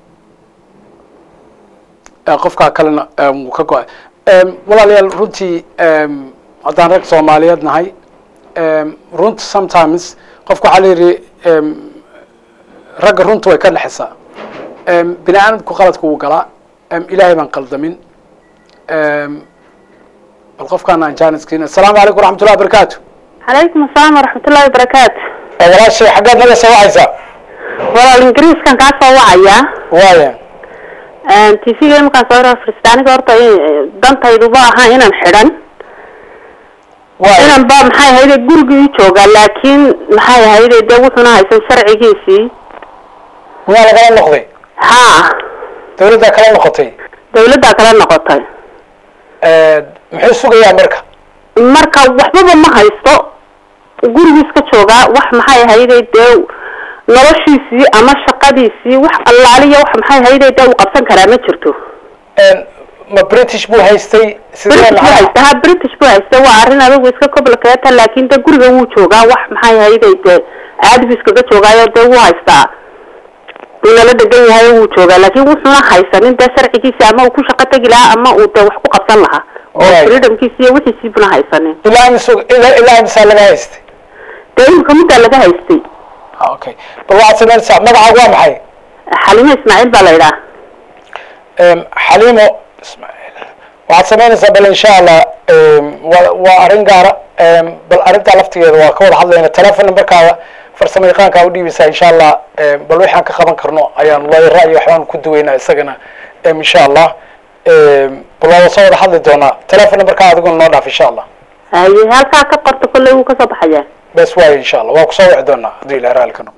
Eh, qofkaa kalena em, wuu ka go-ay Em, walaalayaal runtii em, haddaan rag soomaaliyeed nahay em, runta sometimes qofka waxaa la yidhi em, ragga runta way ka dhexaysaa Em, bini aadamku qaladku wuu galaa Em, ilaahay baan qaldamin Em, bal qofkaan aan jaaniskiina asalaamu calaykum waraxmatullahi wabarakaatu calaykum asalaam waraxmatullahi wabarakaatu walaashay xaggeed naga soo wacaysaa walaal ingiriiskan kaa soo wacayaa waaya t v-ga imakaan soo hor fariista aniga horta eh, dantayduba ahaa inaan xidhan waaya inan ba maxay ahayde gurigii joogaa laakiin maxay ahayde dee wuxuuna haysan sharcigiisii miyaa lagala noqday haa dawladdaa kala noqotay dawladdaa kala noqotay muxuu sugayaa marka marka waxbaba ma haysto gurigiis ka joogaa wax maxay ahayde dee noloshiisii ama shaqadiisii wax allaaliya wax maxay ahayde dee uu qabsan karaa ma jirto ma british buu haystay sidee british buu macnaha haysta ha british buu haysta waa arrin adigu iska complicated laakiin de guriga wuu joogaa wax maxay ahayde dee caadi buu iskaga joogaayo dee wuu haystaa uu nala degan yahay wuu joogaa laakiin wuxuuna haysanin dee sharcigiisi ama uu ku shaqo tegi lahaa ama uu dee wax ku qabsan lahaa oo Right. freedomkiisi iyo wixiisii buna haysanin ilaa imisug ilaa ilaa imisaa laga haystay dee imika middaa laga haystay Ah, okay bal waxaad samaynaysaa magacaagu waa maxay xalimo ismaaciil baa la idhaha Em, xaliimo ismaaciil waxaad samaynaysaa bal insha allah em, waa waa arrin gaara em, bal arrintaa laftigeeda waa ka wada hadlayna telefon numberkaada farsamo yaqaankaa udhiibaysaa insha allah em, bal waxaan ka qaban karno ayaan lawayra iyo waxbaan ku duweynaa isagana em, insha allah em, bal waa soo wada hadli doonaa telefon numberkaa adiguna noo dhaaf insha allah haye halkaa ka qorta kolley wuu kasoo baxayaa bes waayo insha allah waa kusoo wici doonaa hadduu ilaah raali ka noqo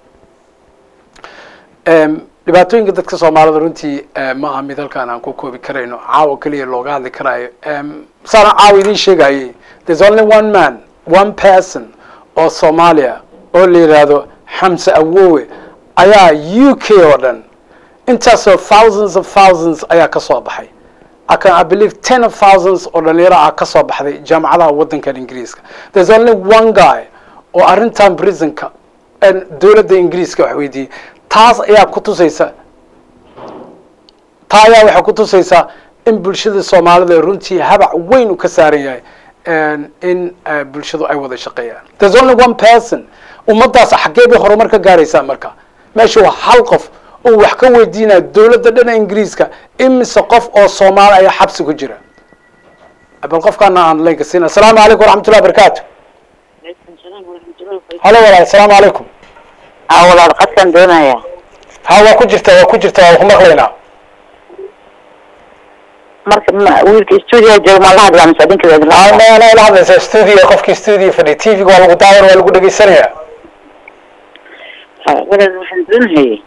Em, dhibaatooyinka dadka soomaalida runtii eh, ma aha mid halkaan aan ku koobi karayno caawa keliya looga hadli karaayo Em, saana caawa idiin sheegayay there's only one man one person oo soomaaliya oo la yidhaahdo xamse awowe ayaa u k oo dhan intaasoo thousands of thousands ayaa ka soo baxay I can I believe ten of thousands oo dhalinyaro ah ka soo baxday jaamacadaha waddankan ingiriiska there's only one guy oo arrintan prisonka en dowladda ingiriiska wax weydiiyey taas ayaa ku tusaysa taa ayaa waxay ku tusaysaa in bulshada soomaalida ay runtii habac weyn uu ka saaran yahay en in eh, bulshadu ay wada shaqeeyaan there's only one person ummadaas xaggee bay horumar ka gaaraysaa marka meesha waa hal qof oo wax ka weydiinaya dowladda dhana ingiriiska imise qof oo soomaali ayaa xabsi ku jira bal qofkaana aan leynka siina asalaamu calaykum waraxmatullahi wabarakaatu halo walaal asalaamu calaykum aa walaal qadkan doonaya ha waa ku jirta waa ku jirta waa ku maqlaynaa marka ma- wiilka stuudiga jooga ma la hadlaa mise adinka idin la hadlaa? ana la hadlaysa studio qofkii studio fadhiya tv-ga waa lagu daawan waa lagu dhegeysanaya Ha, walaal waxaan doonahayay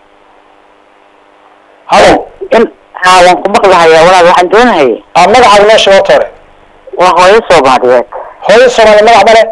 halo in ha waan ku maqlahayaa walaal waxaan doonahayay a magacaaga noo sheeg horta hore waa hooyo soomaaliyeed hooyo soomaali magac male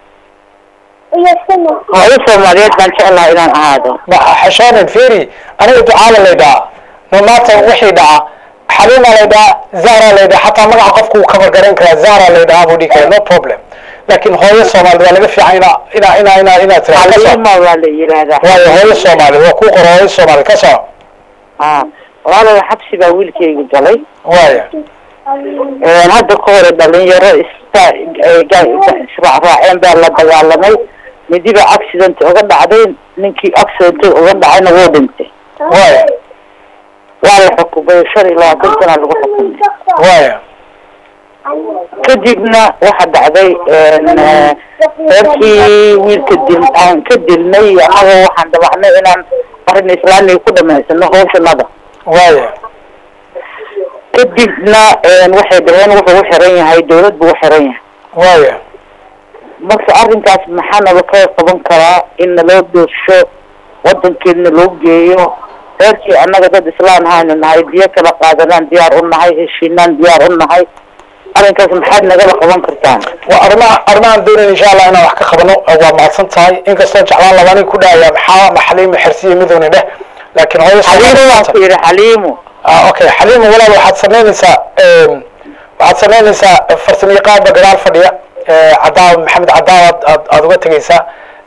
hooyo soomaaliyeed baan jeclahay inaan ahaado ma xashoonin feri aniga ducaala laydhaa no matter wixii dhaca xaliima laydhaa zahra laydhaa xataa magaca qofku uu cover garayn karaa zahra laydhaa buu dhihi kara no problem laakin hooyo soomaali waa laga fiican ina ina ina ina inaad tiraahdo ka soco xaliima waa la yidhaahdaa waayo hooyo soomaali waa kuu qoro hooyo soomaali ka soco ha walaalow xabsi baa wiilkayga galay waaya Een, hadda ka hore dhalinyaro ista eh, ga- ga- israacraaceen baa la dagaalamay midiba accident uga dhacday ninkii accident uga dhacayna wuu dhintay waaya waa la xukumay shan iyo labaatan sana lagu xukumay waaya kadibna waxa dhacday een, eh, reerkii wiilka dil aan ka dilnay annaga waxaan dabacnay inaan arrin islaamiga ku dhamaysano hawshanada waaya kadibna een, waxay dhaheen wuxuu u xiran yahay dawlad buu u xiran yahay waaya marka arrinkaas maxaa nala ka qaban karaa in naloo doorsho wadankeedna loo geeyo reerkii annaga dad islaan haynu nahay biyo kala qaadanaan diyaar u nahay heshiinaan diyaar u nahay arrinkaas maxaad nagala qaban kartaan waa arrimaha arrimahan doonayn insha allah inaan wax ka qabano waa mahadsan tahay inkastoo jeclaan laba nin ku dhahaya maxaa ma xaliimo xirsiyo midowna dheh laakiin hooyo xaliimo waan ku yidhi xaliimo ah okay xaliimo walaal waxaad samaynaysaa em, waxaad samaynaysaa farsamo yaqaanba gadaal fadhiya eh, cadaawa maxamed cadaawa aad aad uga tegaysaa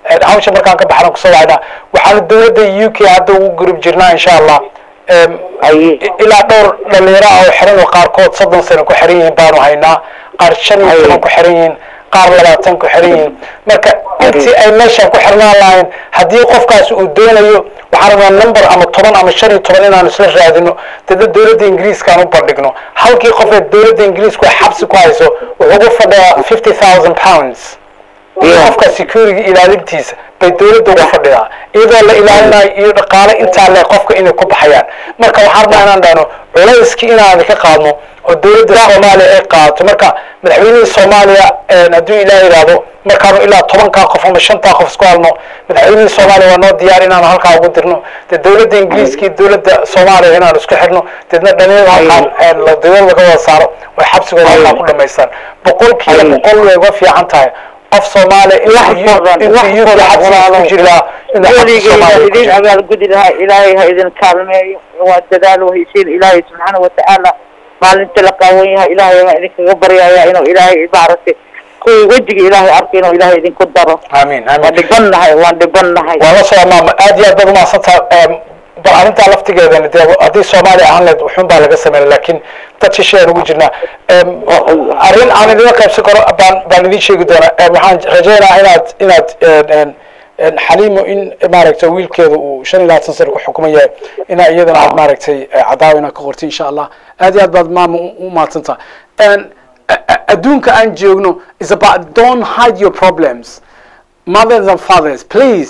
Eh, hawsha markaan ka baxna kusoo wacnaa waxaana dowladda u k hadda ugu gurub jirnaa insha allah Em, Aye. i- ilaa dhowr dhalinyaro ah oo xiran oo qaarkood soddon sano ku xiran yihiin baanu haynaa qaar shan iyo toban ku xiran yihiin qaar labaatan ku xiran yihiin marka intii ay meeshan ku xirnaan lahayn haddii qofkaas uu doonayo waxaan rabnaa number ama toban ama shan iyo toban inaan isla raadino dada dowladda ingiriiska aan u bandhigno halkii qof ee dowladda ingiriisku ay xabsi ku hayso wuxuu ugu fadhiyaa fifty thousand pounds Yeah. qofka security ilaalintiisa bay dowladda uga fadhidaa iyadoo la ilaalinayo iyo dhaqaale intaa le qofka inay ku baxayaan marka waxaan rabnaa inaan dhahno culayskii inaan ka qaadno oo dowladda soomaaliya ay qaadato marka madaxweynihii soomaaliya een, hadduu ilaah yidhaahdo markaanu ilaa tobankaa qof ama shantaa qof isku halno madaxweynihii soomaaliya waa noo diyaar inaan halkaa ugu dirno dee dowladda ingiriiska iyo dowladda soomaaliya inaan isku xirno deedna dhalinyarada halkaan een, la- dowlad laga wada saaro way xabsigooda halkaa ku dhamaystaan boqolkiiba Aye. boqol way uga fiican tahay qof soomaaliya Wax badan, intuu wax UK badan, xabsiga walaalo. ku jiri lahaa inuu xabsi weligeyda soomaaliya ku idin jiro abaalgudi lahaa ilaahay ha idin kaalmeeyo waa dadaal wahaysiin ilaahay subxaana watacaala maalinta la qaawan yahay ilaahay baan idinkaga baryaya inuu ilaahay maaragtay kuwii wejiga ilaahay arko inuu ilaahay idinku daro amiin waan amiin dhibannahay waan dhibannahay waa la soo maama aad iyo aad baad umahadsantaha bal arrintaa laftigeedana dee haddii soomaaliya ahaan leed wuxuun baa laga sameynay laakiin dad shisheeyaan ugu jirnaa Em, arrin aan idinla qaybsan karo baan baan idin sheegi doonaa Em, waxaan rajaynayaa inaad inaad en, en, en, xaliimo in maaragtay wiilkeeda uu shan iyo labaatan sano ku xukuman yahay inaa iyadana aad maaragtay eh, cadaawa inaad ka qortay insha allah aad iyo aad baad maama u u mahadsantaha En, a- a- adduunka aan joogno is about don't hide your problems mothers and fathers please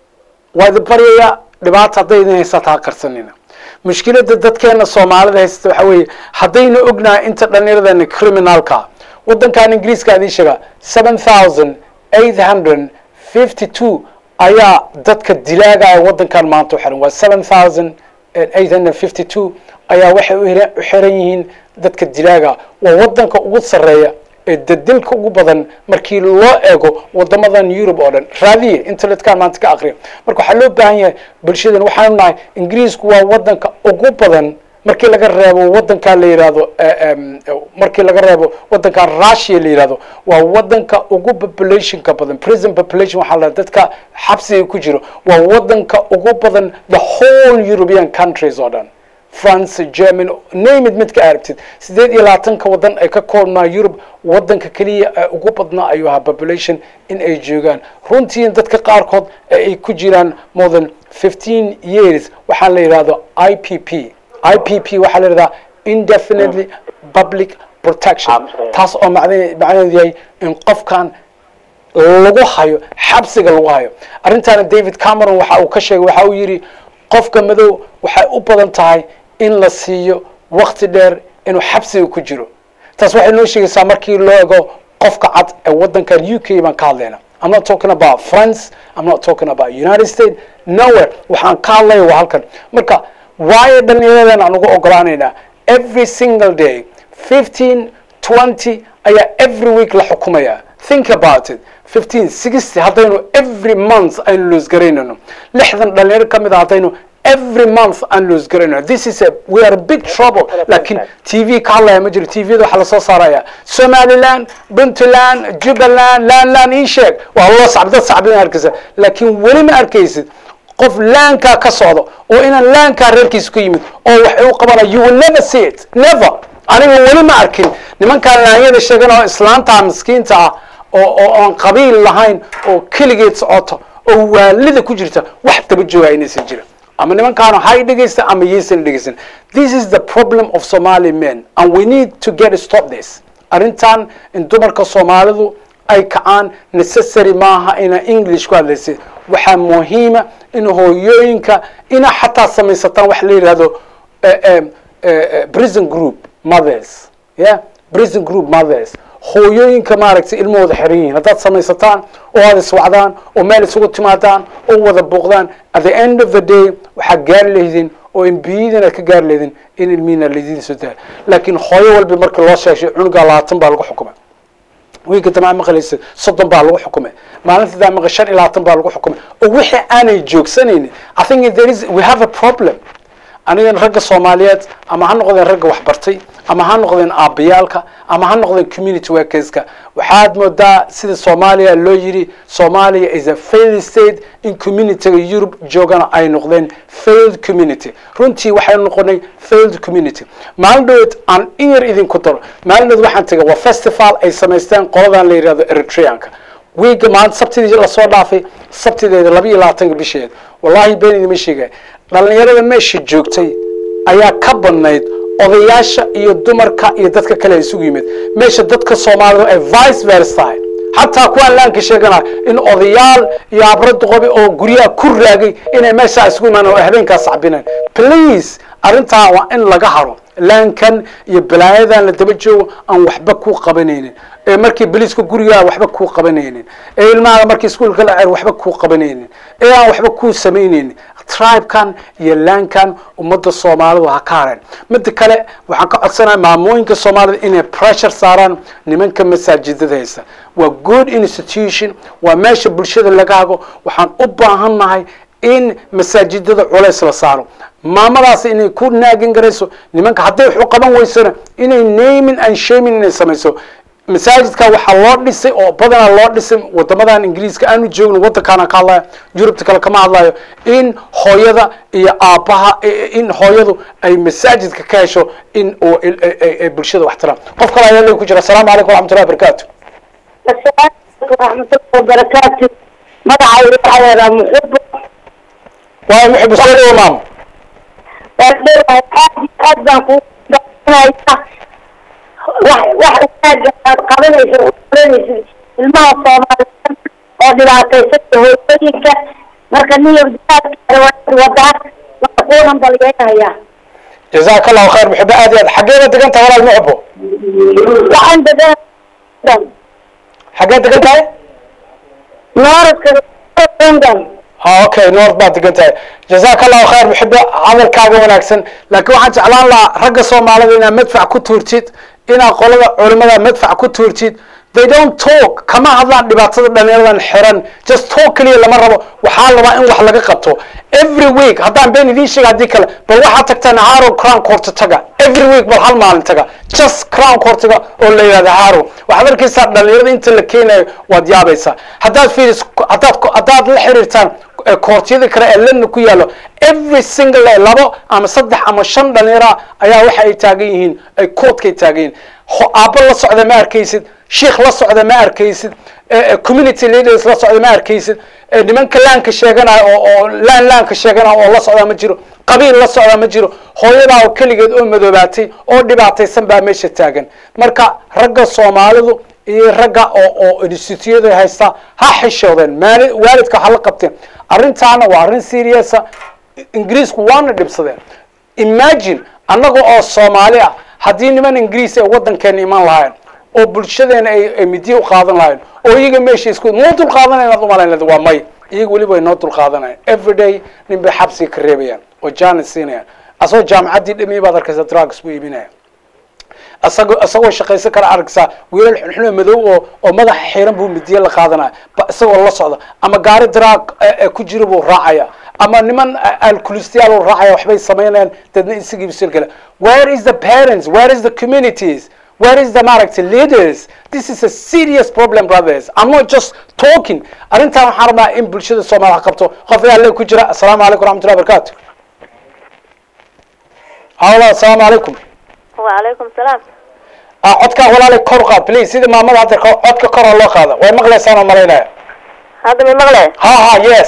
waa idin baryaya dhibaata hadday idin haysataa qarsanina mushkiladda dadkeena soomaalida haysata waxa weeye haddaynu ognahay inta dhallinyaradana criminalka waddankan ingiriiska adii sheega seven thousand eight hundred fifty two ayaa dadka dilaagaya waddankan maanta u xiran waa seven thousand eight hundred fifty two ayaa waxay u hira- u xiran yihiin dadka dilaaga waa waddanka ugu sarreeya ee dadilka ugu badan markii loo eego wadamadan yurub oo dhan raadiye internetkan maanta ka akriya marka waxaa loo baahan yahay bulshadan waxaanu nahay ingiriisku waa wadanka ugu badan markii laga reebo wadankan la yidhahdo eh, em, eh, markii laga reebo wadankan russia la yidhahdo waa wadanka ugu populationka badan prison population waxaa la dadka xabsiga ku jiro waa wadanka ugu badan the whole european countries oo dhan france germany name it midka aragtid sideed iyo labaatanka wadan ay ka koobnaa yurub wadanka keliya ee ugu badnaa ayuu ahaa population in ay joogaan runtii dadka qaarkood ee ay ku jiraan more than fifteen years waxaa la yidhahdo i p p i p p waxaa la yidhahdaa indefinitely public protection taas oo macne- macnaheedu yahay in qofkan lagu hayo xabsiga lagu hayo arrintaana david cameron waxa uu ka sheegay waxa uu yidhi qofka madow waxay u badan tahay in la siiyo wakti dheer inuu xabsiga ku jiro taas waxay noo sheegaysaa markii loo ego qofka cad ee wadankan u k baan ka hadlayna I'm not talking about France I'm not talking about United States nowhere waxaan ka hadlaya waa halkan marka waayo dhallinyaradan aan ugu ogolaanaynaa every single day 15 20 ayaa every week la xukumaya think about it 15 60 haddaynu every month aynu lose garaynayno lixdan dhalinyaro ka mid a haddaynu every month aan lose garaynayno this is a we are a big trouble laakiin t v ka hadlaya ma jiro t v da waxaa lasoo saaraya somaliland puntland jubbaland landland ii sheeg waa loo sacb dad sacbin arkaysa laakiin weli ma arkaysid qof laankaa ka socdo oo inaan laankaa reerkiisa ku yimid oo waxay u qabanaya you will never see it never aniga weli ma arkin nimankaan laanyada sheegan oo islaanta miskiinta ah oo oo aan qabiil lahayn oo keligeed socoto oo waalida ku jirta wax daba jooga inaysan jirin ama nimankaanu hay dhegaysta ama yaysan dhegaysan this is the problem of somali men and we need to get stop this arrintan in dumarka soomaalidu ay kacaan necessary maaha ina english ku hadlaysa waxaa muhiima in hooyooyinka ina xataa samaysataan wax la yidhahdo eh, eh, eh, prison group mothers yeah prison group mothers hooyooyinka maaragtay ilmahooda xiran yihiin haddaad samaysataan oo aad iswacdaan oo meel isugu timaadaan oo wada booqdaan at the end of the day waxaad gaari lehdin oo embiyadin aad ka gaari lehdin in ilmihiina laydin soo daa laakiin hooyo walba marka loo sheeshay cunugaa labaatan baa lagu xukumay wiilka damaa maqlaysa soddon baa lagu xukumay maalinta daa maqa shan iyo labaatan baa lagu xukumay oo wixii aanay joogsanaynin i think there is we have a problem anigan ragga soomaaliyeed ama ha noqdeen ragga waxbartay ama ha noqdeen aabayaalka ama ha noqdeen community workerska waxaad moodaa sida soomaaliya loo yidhi soomaaliya is a failed state in communityga yurub joogana ay noqdeen failed community runtii waxaynu noqonay failed community maalin dhaweed aan in yar idinku daro maalin dhaweed waxaan tegay waa festival ay samaysteen qoladan la yidhahdo eritreanka wiiga maalin sabtidii lasoo dhaafay sabtideeda laba iyo labaatanka bisheed wallahi been idima sheegay dhalinyarada meesha joogtay ayaa ka badnayd odayaasha iyo dumarka iyo dadka kale isugu yimid meesha dadka soomaalida ay vice versa xataa kuwaan laanka sheegana in odayaal iyo abro duqobi oo guryaha ku raagay inay meeshaa isugu imaan oo habeenkaas cabineen please arrintaa waa in laga haro laankan iyo balaayadan la daba joogo aan waxba ku qabanaynin ee markii boliiska gurigaa waxba kuu qabanaynin ee ilmaha markii iskuolka la cer waxba kuu qabanaynin ee aan waxba kuu samaynaynin tribekan iyo laankan ummadda soomaalidu ha ka hareen mida kale waxaan ka codsanaya maamooyinka soomaalida inay pressure saaraan nimanka masaajidada haysta waa good institution waa meesha bulshada laga hago waxaan u baahannahay in masaajidada culays la saaro maamadaas inay ku naagin garayso nimanka hadday waxu qaban weysona inay naming and shaming inay samayso masaajidka waxaa loo dhisay oo badanaa loo dhisay wadamadan ingiriiska aanu joogno wadankaana ka hadlaya yurubta kale kama hadlayo in hooyada iyo aabbaha in hooyadu ay masaajidka ka hesho in oo ay bulshada wax tiraan qof kale ayaa le ku jira asalaamu calaykum waraxmatullahi wabarakatu waraxmatullahi wabarakaatu magacayga waxaa yadaa muxubo waa muxib soo dhawo maam waan dhowahay aad iyo aad baan kuu gaanaya wax wax wanaaga aad qabanaysa oo qabanaysid ilmaha soomaaliyeed oo dhibaataysan hooyooyinka marka niyow jihaadkaada waa wadaa waa kuu hambalyeynaya jazaaka allahu khayr muxibo aad iyo aad xageeda degan tahay walaal muxibo waxaan degan xageed degan tahay nooradka london ha okay north baad degan tahay jazaaka allahu khayr muxibo hadalkaaga wanaagsan laakiin waxaan jeclaan lahaa ragga soomaalida inaad madfac ku tuurtid inaad qolada culimada madfac ku tuurtid they don't talk kama hadlaan dhibaatada dhalinyaradan xiran just talk keliya lama rabo waxaa labaa in wax laga qabto every week haddaan been idiin sheega haddii kale bal waxaad tagtaan haro crown court taga every week bal hal maalin taga just crown courtiga oo la yidhahda haro waxaad arkaysaa dhalinyarada inta la keenayo waad yaabaysaa haddaad fiiris haddaad haddaad la xiriirtaan koortiyada kale ee lana ku yaallo every single day labo ama saddex ama shan dhalinyara ayaa waxa ay taagan yihiin ay koodkay taagan yihiin aabbo la socda ma arkaysid sheikh la socda ma arkaysid community leaders la socda ma arkaysid nimanka laanka sheeganaya oo oo laan laanka sheeganaya oo la socda ma jiro qabiil la socda ma jiro hooyadaa oo keligeed oo madoobaatay oo dhibaataysan baa meesha taagan marka ragga soomaalidu iyo ragga oo oo instituyada haysta ha xishoodeen maali waalidka waxa la qabteen arrintaana waa arrin seriousa ingiriisku waana dhibsadeen imagine annaga oo soomaali ah haddii niman ingiriis ay waddankeena iman lahayn oo bulshadeena ay ay midiya u qaadan lahayn oo iyaga meesha isku noo dul qaadanaya inaad umalayn leed waa may iyaga weliba ay noo dul qaadanayan every day nin bay xabsiga ka reebayaan oo jaanis siinayaan asagoo jaamacaddii dhamiya baad arkaysa drugs buu iibinaya isagoo isagoo shaqaysan kara aragsaa wiilal xunxuno madow oo oo madaxa xiran buu midiye la qaadanaya ba isagoo la socda ama gaari drug ku jira buu raacaya ama niman alkulistayaal uu raacaya waxbay samaynayaan dadna isagii bisilkale where is the parents where is the communities where is the maaragtay leaders this is a serious problem brothers i'm not just talking arrintan waxaan rabnaa in bulshada soomaaliya qabto qof ayaa le ku jira assalaamu calaykum waraxmatullahi wabarakatu hawla assalaamu calaykum وعليكم السلام ah codkaa walaalay kor qaad please sida maamada hadda ko- codka kor ha loo qaada way maqlaysaan oo malaynaya هذا من مغلى ha ha yes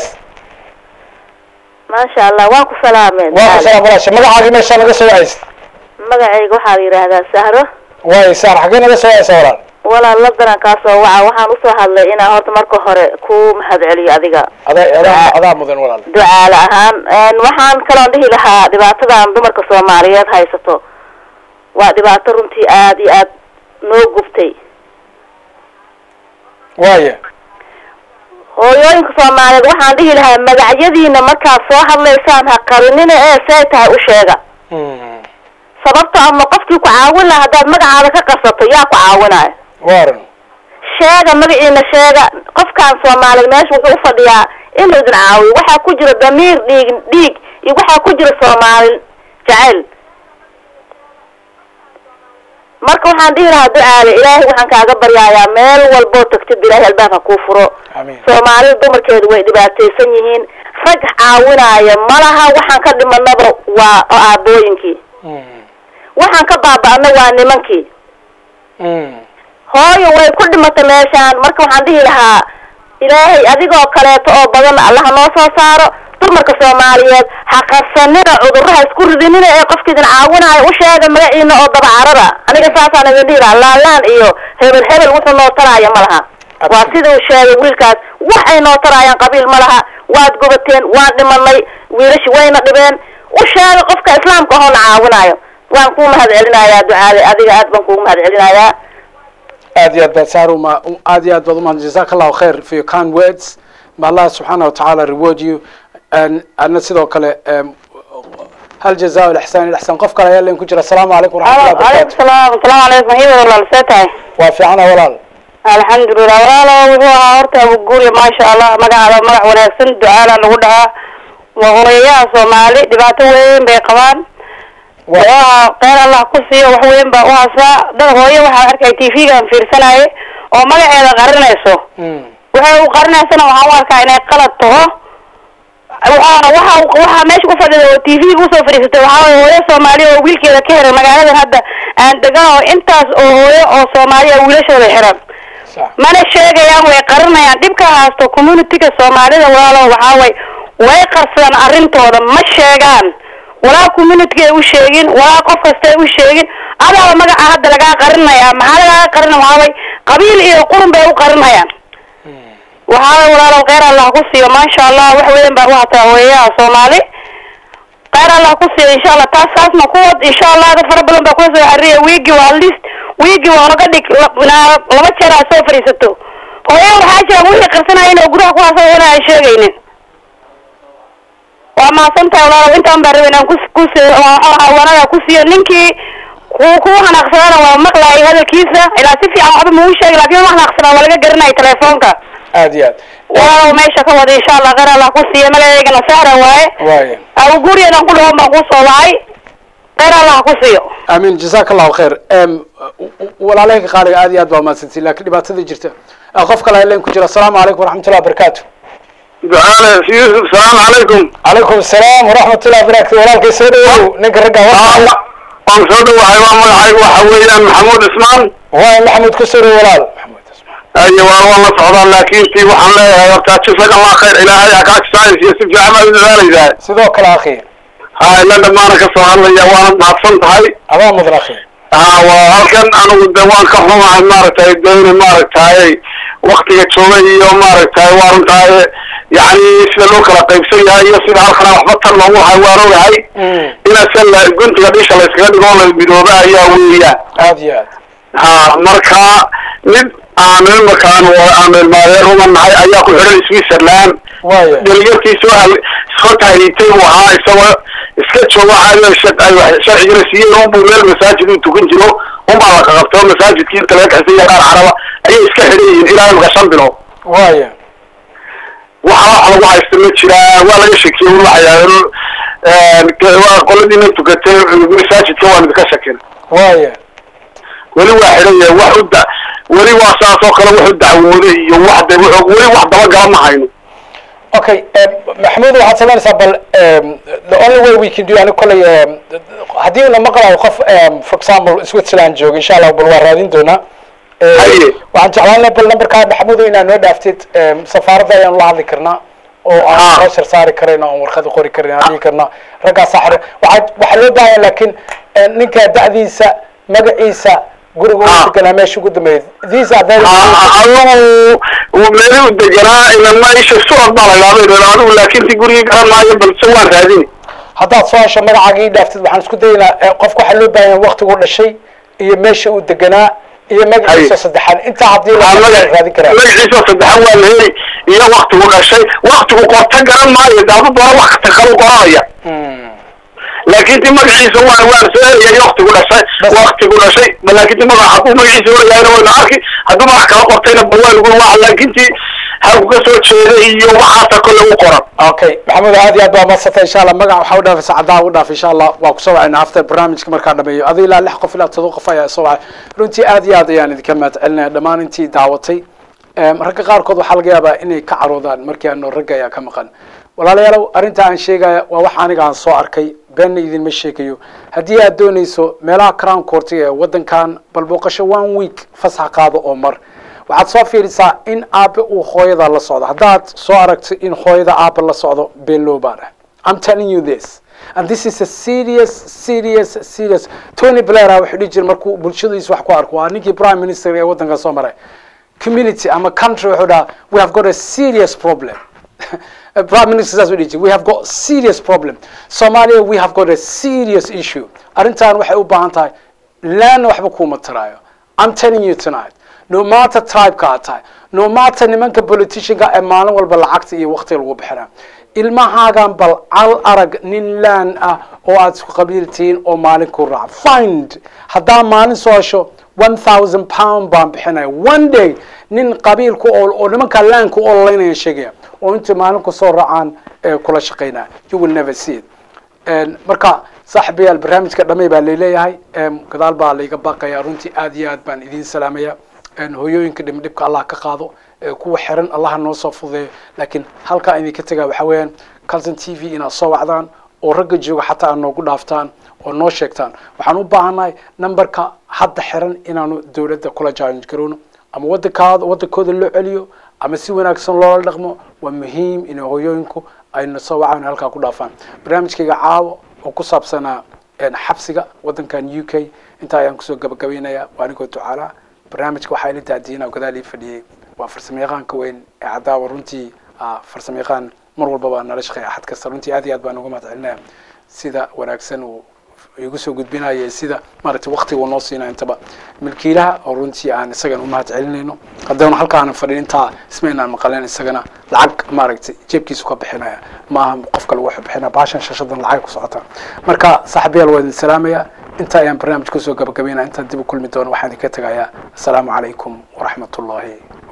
ما شاء الله واكو سلامين waa ku salaam walaasha magacaagi meesha naga soo wacaysa magacayga waxaa la yidhaahdaa sahro waay saar xaggee naga soo wacaysa walaal walaal la darankaasoo waca waxaan usoo hadlay inaan horta marka hore ku mahad celiyo adiga adaa adaa adaa mudan walaal ducaale ahaan Een, waxaan kaloon dhihi lahaa dhibaatadan dumarka soomaaliyeed haysato waa dhibaato runtii aad iyo aad noo gubtay waaya hooyooyinka soomaaliyeed waxaan dhihi lahaa magacyadiina markaad soo hadlaysaan ha qarinina ee see tahay u sheega Mm. sababto ama qofkii ku caawin lahaa haddaad magacaada ka qarsato yaa ku caawinaya waaran sheega magaciina sheega qofkan soomaaliyeed meesha wuxuu ufadhiyaa inuu idin caawiyo waxaa ku jira damiir dhiig dhiig iyo waxaa ku jira soomaali jacayl marka waxaan dhihi lahaa ducaale ilaahay waxaan kaaga baryayaa meel walboo tagtid ilaahay albaab ha kuu furo amiin soomaalida dumarkeedu way dhibaataysan yihiin rag caawinaya malaha waxaan ka dhimanaba waa aabooyinkii Mm. waxaan ka baaba'na waa nimankii Mm. hooyo way ku dhimatay meeshaan marka waxaan dhihi lahaa ilaahay adigoo kaleeto oo badan allaha noo soo saaro dumarka soomaaliyeed ha qarsanina cudurraha isku ridinina ee qofka idin caawinayo u sheega magaciina oo dabacarada aniga saasaan idin dhihi lahaa laalaan iyo hebel hebel wuxuu noo taraayo ma laha waa sida uu sheegay wiilkaas wax ay noo taraayaan qabiil ma laha waad gubateen waan dhimanay wiilashi wayna dhibeen u sheega qofka islaamka ahoo na caawinayo waan kuu mahad celinayaa ducaade adiga aad baan kuugu mahad celinayaa aad iyo aad baad saar uma aad iyo aad baad umahad jazaak allahu khair for your kind words ma allah subxaana watacaala reward you And adna sidoo kale em, hal jazaa lixsaan ilixsaan qof kale ayaa leen ku jira asalaamu calaykum waraxmatullahi wabarakatu salaam asalaamu calaykum iyada walaal see tahay waa fiicana walaal alxamdulilah walaalo wuxuu ahaa horta abuguuriya maasha allah magacaada magac wanaagsan ducaala lagu dhahaa waa hooyayaha soomaali dhibaato weyn bay qabaan waa qeyr allah ku siiyo wax weyn baa u hasaa dad hooyo waxaa arkay t v-gan fiirsanaye oo magaceeda qarinayso Mm. waxay u qarinaysana waxaan u arkaa inay qalad taho waxaana waxa waxaa meesha ku fadhida oo t v usoo fadhiisatay waxaa waye hooyo soomaaliya oo wiilkeeda ka xiran magaaladan hadda aan degan oo intaas oo hooyo oo soomaaliya wiilashooda xiran sax mana sheegayaan way qarinayaan dhibka haasto communityga soomaalida walaalo waxaa way way qarsadaan arrintooda ma sheegaan walaa communityga ay u sheegin walaa qof kasta ay u sheegin adaaba magaca hadda lagaa qarinaya maxaa lagaaga qarina waxaa way qabiil iyo qurun bay u qarinayaan waxaa way walaalow kheyr allah ku siiyo maasha allah wax weyn baa u hataa hooyayaha soomaali kheyr allah ku siiyo insha allah taas taasna kuwad insha allah dad fara badan baa kula soo xariya wiigi waa list wiigi waa naga dhig la- inaa laba jeer aad soo fadhiisato hooya waxaa jira wixii qarsanayeen oo gudaha ku haasay ina ay sheegaynin waa mahadsan tahay walaalow intaan baa rabay inaan kus kus wanada ku siiyo ninkii ku ku hanaaqsadana waa maqlaayay hadalkiisa ilaa si fiican waxba mau sheegi laakin ma hanaaqsanaa waa laga garanaya telefoonka aad iyo aad walaalow meesha ka wada insha allah kheyr allah ku siiya magaceygana sahra waaye waaya awguriyadan ku dhawan baan kusoo wacay kheyr allah ku siiyo amiin jazaak allahu khair em walaalahayga qaaliga aad iyo aad baa umahadsantiin laakiin dhibaatada jirta Ah, qof kale ayaa leen ku jira asalaamu calaykum waraxmatullahi wabarakatu ducaale yuusuf salaamu calaykum calaykum asalaam waraxmatullahi wabarakatu walaalkay soo dhawow ninka ragga waan soo dhawahay waa magacaygu waxa weeyaan maxamuud ismaan waa maxamuud ku soo dhawow walaal maxamuud ismaan ayo waan waan la socdaa laakiin tii waxaan leeyahay horta jazaaka allah khayr ilaahay ha kaa jisaaysiyo si fiican baad u dadaalaysaa sidoo kale akhi ha ila dhammaana ka soo hadlaya waana mahadsan tahay adaa mudan akhi ha waa halkan anigu de waan ka xumahay maaragtay dayna maaragtay waktiga jooga iyo maaragtay waa runtahay yani sida loo kala qaybsan yahay iyo sida halkana waxba tan loogu lahay waan ogahay inaasan la guntiga dhisha la iskaga dhigo la midooba ayaa weeyaan aad iyo aad ha marka mid aan imakaan aan ilmaadeer uma nahay ayaa ku xidhan switzerland waaya dhalinyartii soo hal soo tahriibtay buu ahaa isagoo iska joogo caayo shaq ay wax sharcigana siiyeen unbuu meel masaajid uu tukan jiro unbaa la qaqabtay oo masaajidkii inta laga kaxsay qaar caraba ayay iska xidhan yihiin ilaa imika shan bilood waaya waxa wax lagu haysta ma jiraa waa laga shakiyey un waxay waa qoladiina tukatay masaajidka waan idinka shakin waaya weli waa xidhan yahay wax u da weli waa saas oo kale wax u dacwooday iyo wax de wuxuu weli wax dabagala ma hayno okay em, maxamuud waxaad samaynaysaa bal em, the only way we can do ani kolley em, haddii una maqlayo qof em, for example switzerland jooga insha allah bal waa raadin doonaa Eh, Haye. waxaan jeclaan lahaa bal numberkaa maxamuud inaad noo dhaaftid em, safaaradda ayaanu la hadli karnaa oo aan Ah. pressure saari karayna oon warqada qori karin aan dhihi karnaa raggaasaa xare waxaa waxaa loo baahanya laakiin eh, ninka da'diisa magaciisa guriga Ah. uu deganaa meesha ugu dambeeyay these are very adigu meeli u deganaa ilama isha sucod baa la idhahda adigu laakiin ti gurigii garan maayo balse waan raadini haddaad soo hesho magacaaga ii dhaaftid waxaan isku dayaynaa eh, qofka waxaa loo baahan yahay waqtigu dhashay iyo meesha uu deganaa iyo magaciisa Haye. saddexaan intaa haddii la Aa, maga- raadin karaa magaciisa saddexan waa la heli iyo waktigu dhashay waktigu qorta garan maayo daadu doona wax kasta kalu qoranaya Hmm. laakiin ti magaciisa waan waan soo helaya iyo waktigu dhashay Bas. waktigu dhashay ba laakiin ti magaca hadduu magaciisa horayahayna wayna arki hadduu magac kala qortayna ba waa lagu waa laakiin ti halku ka soo jeeda iyo waxaasa kole u qoran okay maxamuud aad iyo aad baa madsantay insha allah magac waxaa u dhaafaysa caddaa u dhaaf insha allah waa kusoo wacayna after barnaamijka markaa dhameeyo adi ilaa lix qof ilaa todoba qof ayaa soo wacay runtii aad iyo aad ayaan idinka mahad celinaya dhammaan intii daawatay Em, ragga qaarkood waxaa laga yaabaa inay ka caroodaan markii aano ragga ayaa ka maqan walaalayaalow arrinta aan sheegaya waa wax aniga aan soo arkay beenna idinma sheegayo haddii aad doonayso meelaha crown courtiga ee waddankan bal booqasho one week fasax qaado oo mar waxaad soo fiirisaa in aabe uu hooyada la socdo haddaad soo aragto in hooyada aabe la socdo been loo baana I'm telling you this and this is a serious serious serious Tony Blair ah wuxuu dhihi jiray markuu bulshadiisa wax ku arko waa ninkii prime minister ee waddanka soo maray community ama country wuxuu dhahaa we have got a serious problem prime minister saas u dhihi jiray we have got serious problem Somalia we have got a serious issue arrintan waxay u baahan tahay laana waxba kuuma taraayo I'm telling you tonight no matter tribe-ka aad tahay no matter nimanka politicianka ee maalin walba lacagta iyo waqtiga lagu bixinaa ilmahaagan bal cal arag nin laan ah oo aad isku qabiil tihiin oo maalin ku raac find haddaa maalin soo hesho one thousand pound baan bixinaya one day nin qabiilku oo oo nimanka laanku ololeynaya sheegaya oo inta maalin ku soo raacaan ee kula shaqeynaya you will never see it Een, marka saaxiibayaal barnaamijka dhamay baa laleeyahay Een, gadaal baa layga baaqaya runtii aad iyo aad baan idiin salaamaya Een, hooyooyinka dhibdhibka allah ka qaado ee kuwa xiran allaha noo soo fududeeyo laakiin halkaa idinka tegaa waxaa weeyaan calton t v inaad soo wacdaan oo ragga jooga xataa aad noogu dhaaftaan oo noo sheegtaan waxaan u baahannahay numberka hadda xiran inaanu dowladda kula challenge garowno ama waddankaada waddankooda loo celiyo ama si wanaagsan loola dhaqmo waa muhiim in hooyooyinku ayna soo wacaan halkaa ku dhaafaan barnaamijkayga caawo oo ku saabsanaa een, xabsiga waddankan u k intaa ayaan kusoo gabagabaynayaa waa anigoo ducaalaa barnaamijka waxaa ila daadiina gadaal ii fadhiyey waa farsamayaqaanka weyn ee cadaawa runtii ah, farsamayaqaan mar walbaba nala shaqeeya axad kasta runtii aad iyo aad baan uga mahad celinaya sida wanaagsan uu igu soo gudbinaya sida maaragtay waqtiga uu noo siinaya intaba milkiilaha oo runtii aan isagan u mahad celinayno haddana halkaanan fadhin intaa ismaynaan maqalen isagana lacag maaragtay jeebkiisu ka bixinaya maaha qofka lagu bixinaya baashan shashadan lacag ku socota marka saaxiibayaal waa idin salaamaya inta ayaan barnaamij kusoo gabagabaynaya intaan dib u kulmi doono waxaan idinka tegayaa asalaamu calaykum waraxmat ullaahi